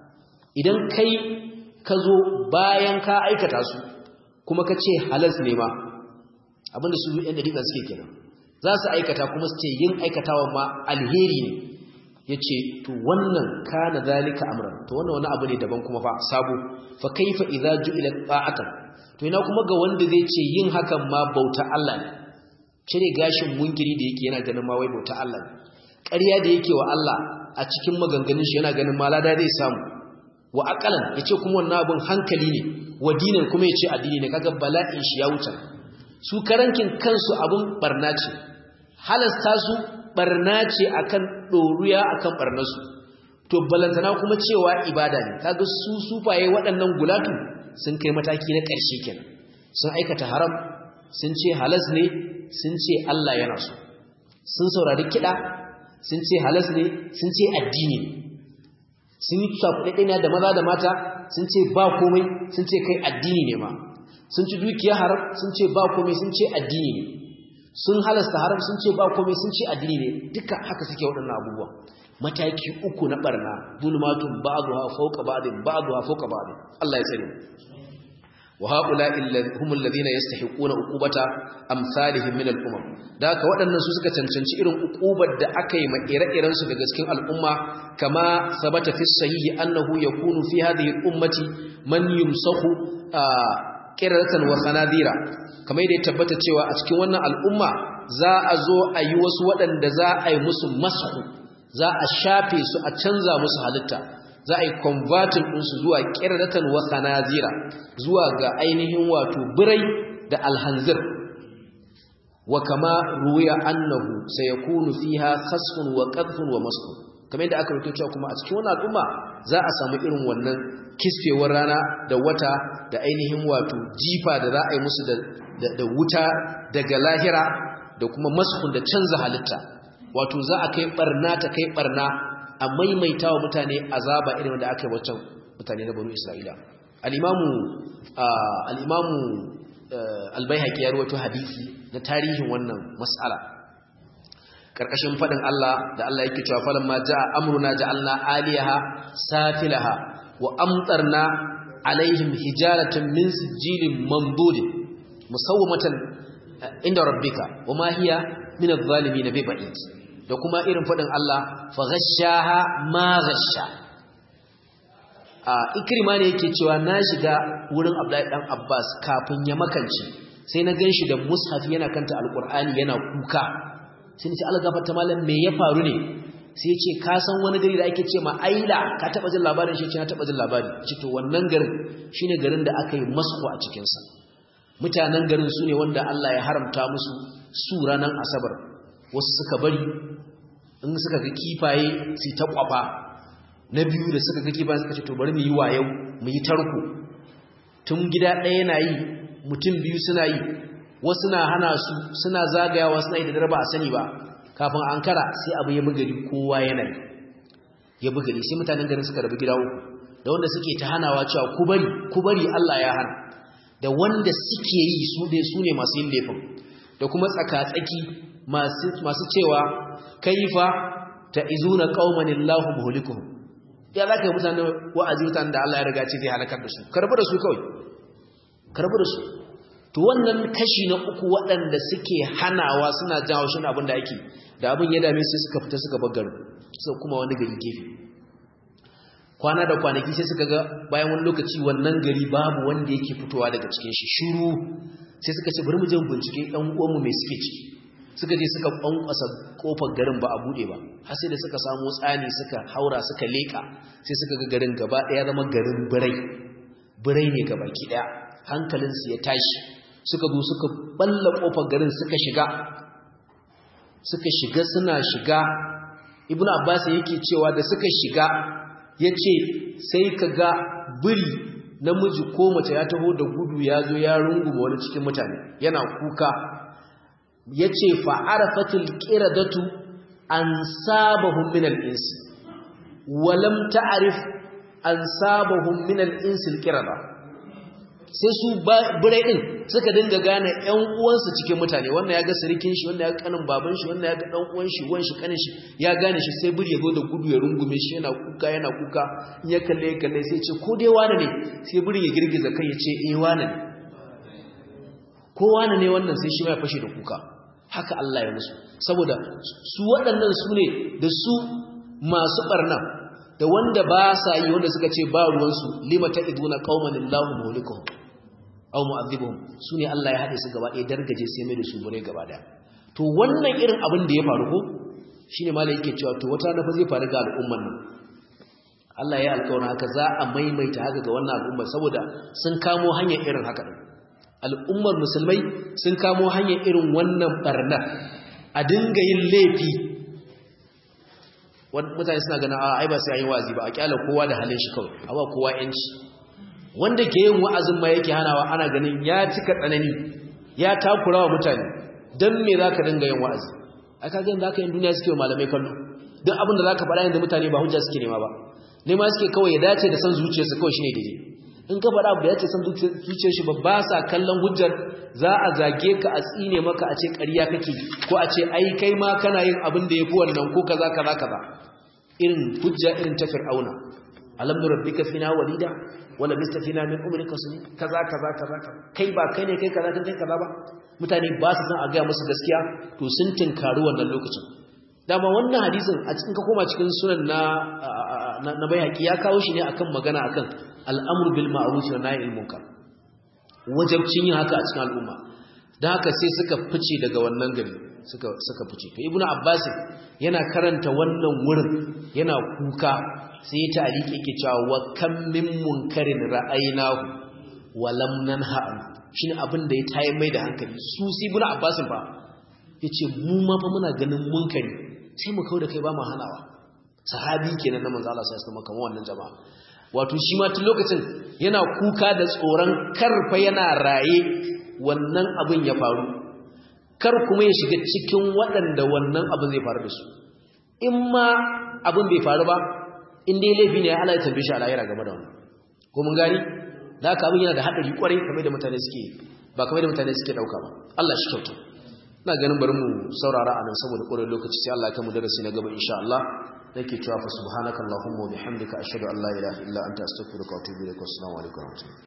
idan kai ka zo bayan ka aikata su kuma ka ce halas ne ma abinda su yan dariƙa suke kenan za su aikata kuma su ce yin aikatawa ma alheri ne ya ce to wannan kana zalika amran to wannan wani abu ne daban kuma fa sabo fa kaifa idza ju'ila ta'atan to ina kuma ga wanda zai ce yin hakan ma bauta Allah ne cire gashin munkiri da yake yana ganin ma wai bauta Allah ne ƙarya da yake wa Allah a cikin maganganun shi yana ganin malada zai samu wa aqalan yace kuma wannan abun hankali ne wa dinan kuma yace addini ne kaga bala'in shi ya wuce su karankin kansu abun barna ce halasta su barna ce akan doruya akan barnasu to balantana kuma cewa ibada ne kaga su sufaye waɗannan gulatu sun kai mataki na ƙarshe kenan sun aikata haram sun ce halas ne sun ce Allah yana so sun saurari kiɗa sun ce halas ne sun ce addini ne sun yi cakuɗaɗɗina da maza da mata sun ce ba komai sun ce kai addini ne ma sun ci dukiya haram sun ce ba komai sun ce addini ne sun halasta haram sun ce ba komai sun ce addini ne duka haka suke waɗannan abubuwa mataki uku na barna zulmatun ba'dha fawqa ba'din ba'dha fawqa ba'din Allah ya tsare wa haula'i humul ladina yastahiquna uqubata amsalihim min al-umam da haka waɗannan su suka cancanci irin uqubar da aka yi ma ire-iren su daga cikin al'umma kama sabata fi sahihi annahu yakunu fi hadhihi al-ummati man yumsahu qiratan wa sanadira kamar da ya tabbata cewa a cikin wannan al'umma za a zo a yi wasu waɗanda za a yi musu masu za a shafe su a canza musu halitta za a yi convertin ɗinsu zuwa ƙirratan wa sanazira zuwa ga ainihin wato birai da alhanzir wa kama ruya annahu sayakunu fiha khasfun wa qadfun wa masku kamar yadda aka rubuta cewa kuma a cikin wannan al'umma za a samu irin wannan kisfewar rana da wata da ainihin wato jifa da za a yi musu da, da wuta daga lahira da kuma maskun da canza halitta wato za a kai barna ta kai barna a maimaita wa mutane azaba irin wanda aka yi wancan mutane na banu isra'ila al'imamu al'imamu albayhaqi ya rawaito hadisi na tarihin wannan mas'ala karkashin fadin Allah da Allah yake cewa falan ma jaa amruna ja'alna aliyaha safilaha wa amtarna alaihim hijaratan min sijilin mandudin musawwamatan inda rabbika wama hiya min adh-dhalimin bi ba'id da kuma irin fadin Allah fa ghashaha ma ghasha a ikrima ne yake cewa na shiga wurin Abdullahi dan Abbas kafin ya makance sai na ganshi da mushaf yana kanta alqur'ani yana kuka sai ni ce Allah gafarta malam me ya faru ne sai ya ce ka san wani gari da ake ce ma Aila ka taba jin labarin shi ce na taba jin labari ce to wannan garin shine garin da aka yi masku a cikin sa mutanen garin su ne wanda Allah ya haramta musu su ranar asabar wasu suka bari in suka ga kifaye su ta kwafa na biyu da suka ga kifaye suka ce to bari mu yi wayau mu yi tarko tun gida ɗaya na yi mutum biyu suna yi wasu na hana su suna zagayawa suna yi da dare ba a sani ba kafin an kara sai abu ya bugari kowa yana yi ya bugari sai mutanen garin suka rabu gida uku da wanda suke ta hanawa cewa ku bari ku bari Allah ya hana da wanda suke yi su dai su ne masu yin laifin da kuma tsakatsaki masu cewa kaifa ta izuna qauman illahu muhlikuhum ya zaka yi mutanen wa'azi mutanen da Allah ya riga ce zai halakar da su karbu da su kawai karbu da su to wannan kashi na uku waɗanda suke hanawa suna jawo shi abin da ake da abin ya dame su suka fita suka bar garin sai kuma wani gari gefe kwana da kwanaki sai suka ga bayan wani lokaci wannan gari babu wanda yake fitowa daga cikin shi shiru sai suka ce bari mu je mu bincike ɗan uwanmu mai suke ciki suka je suka kwankwasa kofar garin ba a bude ba har sai da suka samu tsani suka haura suka leka sai suka ga garin gaba ɗaya zama garin birai birai ne gaba ki ɗaya hankalinsu ya tashi suka zo suka balla kofar garin suka shiga suka shiga suna shiga ibnu abbas yake cewa da suka shiga ya ce sai ka ga biri namiji ko mace ya taho da gudu ya zo ya runguma wani cikin mutane yana kuka ya ce fa'arafatul ƙiradatu an sabahun minal insi walam ta'arif an sabahun minal insil ƙirada sai su birai ɗin suka dinga gane ‘yan uwansu cikin mutane wannan ya ga sirikin shi wannan ya ga kanin baban shi wannan ya ga ɗan uwan shi wan shi kanin shi ya gane shi sai biri ya zo da gudu ya rungume shi yana kuka yana kuka in ya kalle ya kalle sai ce ko dai wane ne sai biri ya girgiza kai ya ce eh wane ne ko wane ne wannan sai shi ma ya fashe da kuka haka Allah ya musu saboda su waɗannan su ne da su masu ɓarna da wanda ba sa yi wanda suka ce ba ruwansu lima ta iduna qauman illahu mulikuhum aw mu'adhibuhum sune Allah ya hade su gaba ɗaya dargaje sai mai da su bare gaba ɗaya to wannan irin abin da ya faru ko shine malai yake cewa to wata na fa zai faru ga al'umman nan Allah ya alƙawarin haka za a maimaita haka ga wannan al'umma saboda sun kamo hanyar irin haka din al'ummar musulmai sun kamo hanyar irin wannan barna a dinga yin laifi mutane suna ganin a ai ba sai an yi wa'azi ba a kyala kowa da halin shi kawai a ba kowa yanci wanda ke yin wa'azin ma yake hanawa ana ganin ya cika tsanani ya takura wa mutane don me za ka dinga yin wa'azi a kagan da aka yin duniya suke wa malamai kallo don abin da za ka faɗa yadda mutane ba hujja suke nema ba nema suke kawai ya dace da san zuciyarsa kawai shine daidai in ka faɗa abu da ya ce san zuciyar shi ba ba sa kallon hujjar za a zage ka a tsine maka a ce ƙarya kake ko a ce ai kai ma kana yin abin da ya fi wannan ko kaza kaza kaza irin hujja irin ta fir'auna alam nurabbika fina walida wala bista fina min umrika sun kaza kaza kaza kai ba kai ne kai kaza kan kai kaza ba mutane ba su san a ga musu gaskiya to sun tinkari wannan lokacin dama wannan hadisin a cikin ka koma cikin sunan na na bayhaqi ya kawo shi ne akan magana akan al'amru bil ma'ruf wa nahy anil munkar wajibcin yin haka a cikin al'umma dan haka sai suka fice daga wannan gari suka suka fice to ibnu abbas yana karanta wannan wurin yana kuka sai ta alike yake cewa wa kam min munkarin ra'aynahu wa lam nanha an shine abin da ya tayi mai da hankali su si ibnu abbas fa yace mu ma fa muna ganin munkari sai mu kauda kai ba mu hanawa sahabi kenan na manzo Allah sallallahu alaihi wasallam wannan jama'a wato shi ma tun lokacin yana kuka da tsoron karfa yana raye wannan abin ya faru kar kuma ya shiga cikin waɗanda wannan abin zai faru da su in ma abin bai faru ba in dai laifi ne Allah ya tambaye shi a lahira game da wannan ko mun gani da haka abin yana da haɗari kwarai kamar da mutane suke ba kamar da mutane suke ɗauka ba Allah shi kyauta ina ganin bari mu saurara a nan saboda ƙwarar lokaci sai Allah ya kai mu darasi na gaba insha Allah nake cewa fa subhanakallahumma wa bihamdika ashhadu an la ilaha illa anta astaghfiruka wa atubu ilaik assalamu alaikum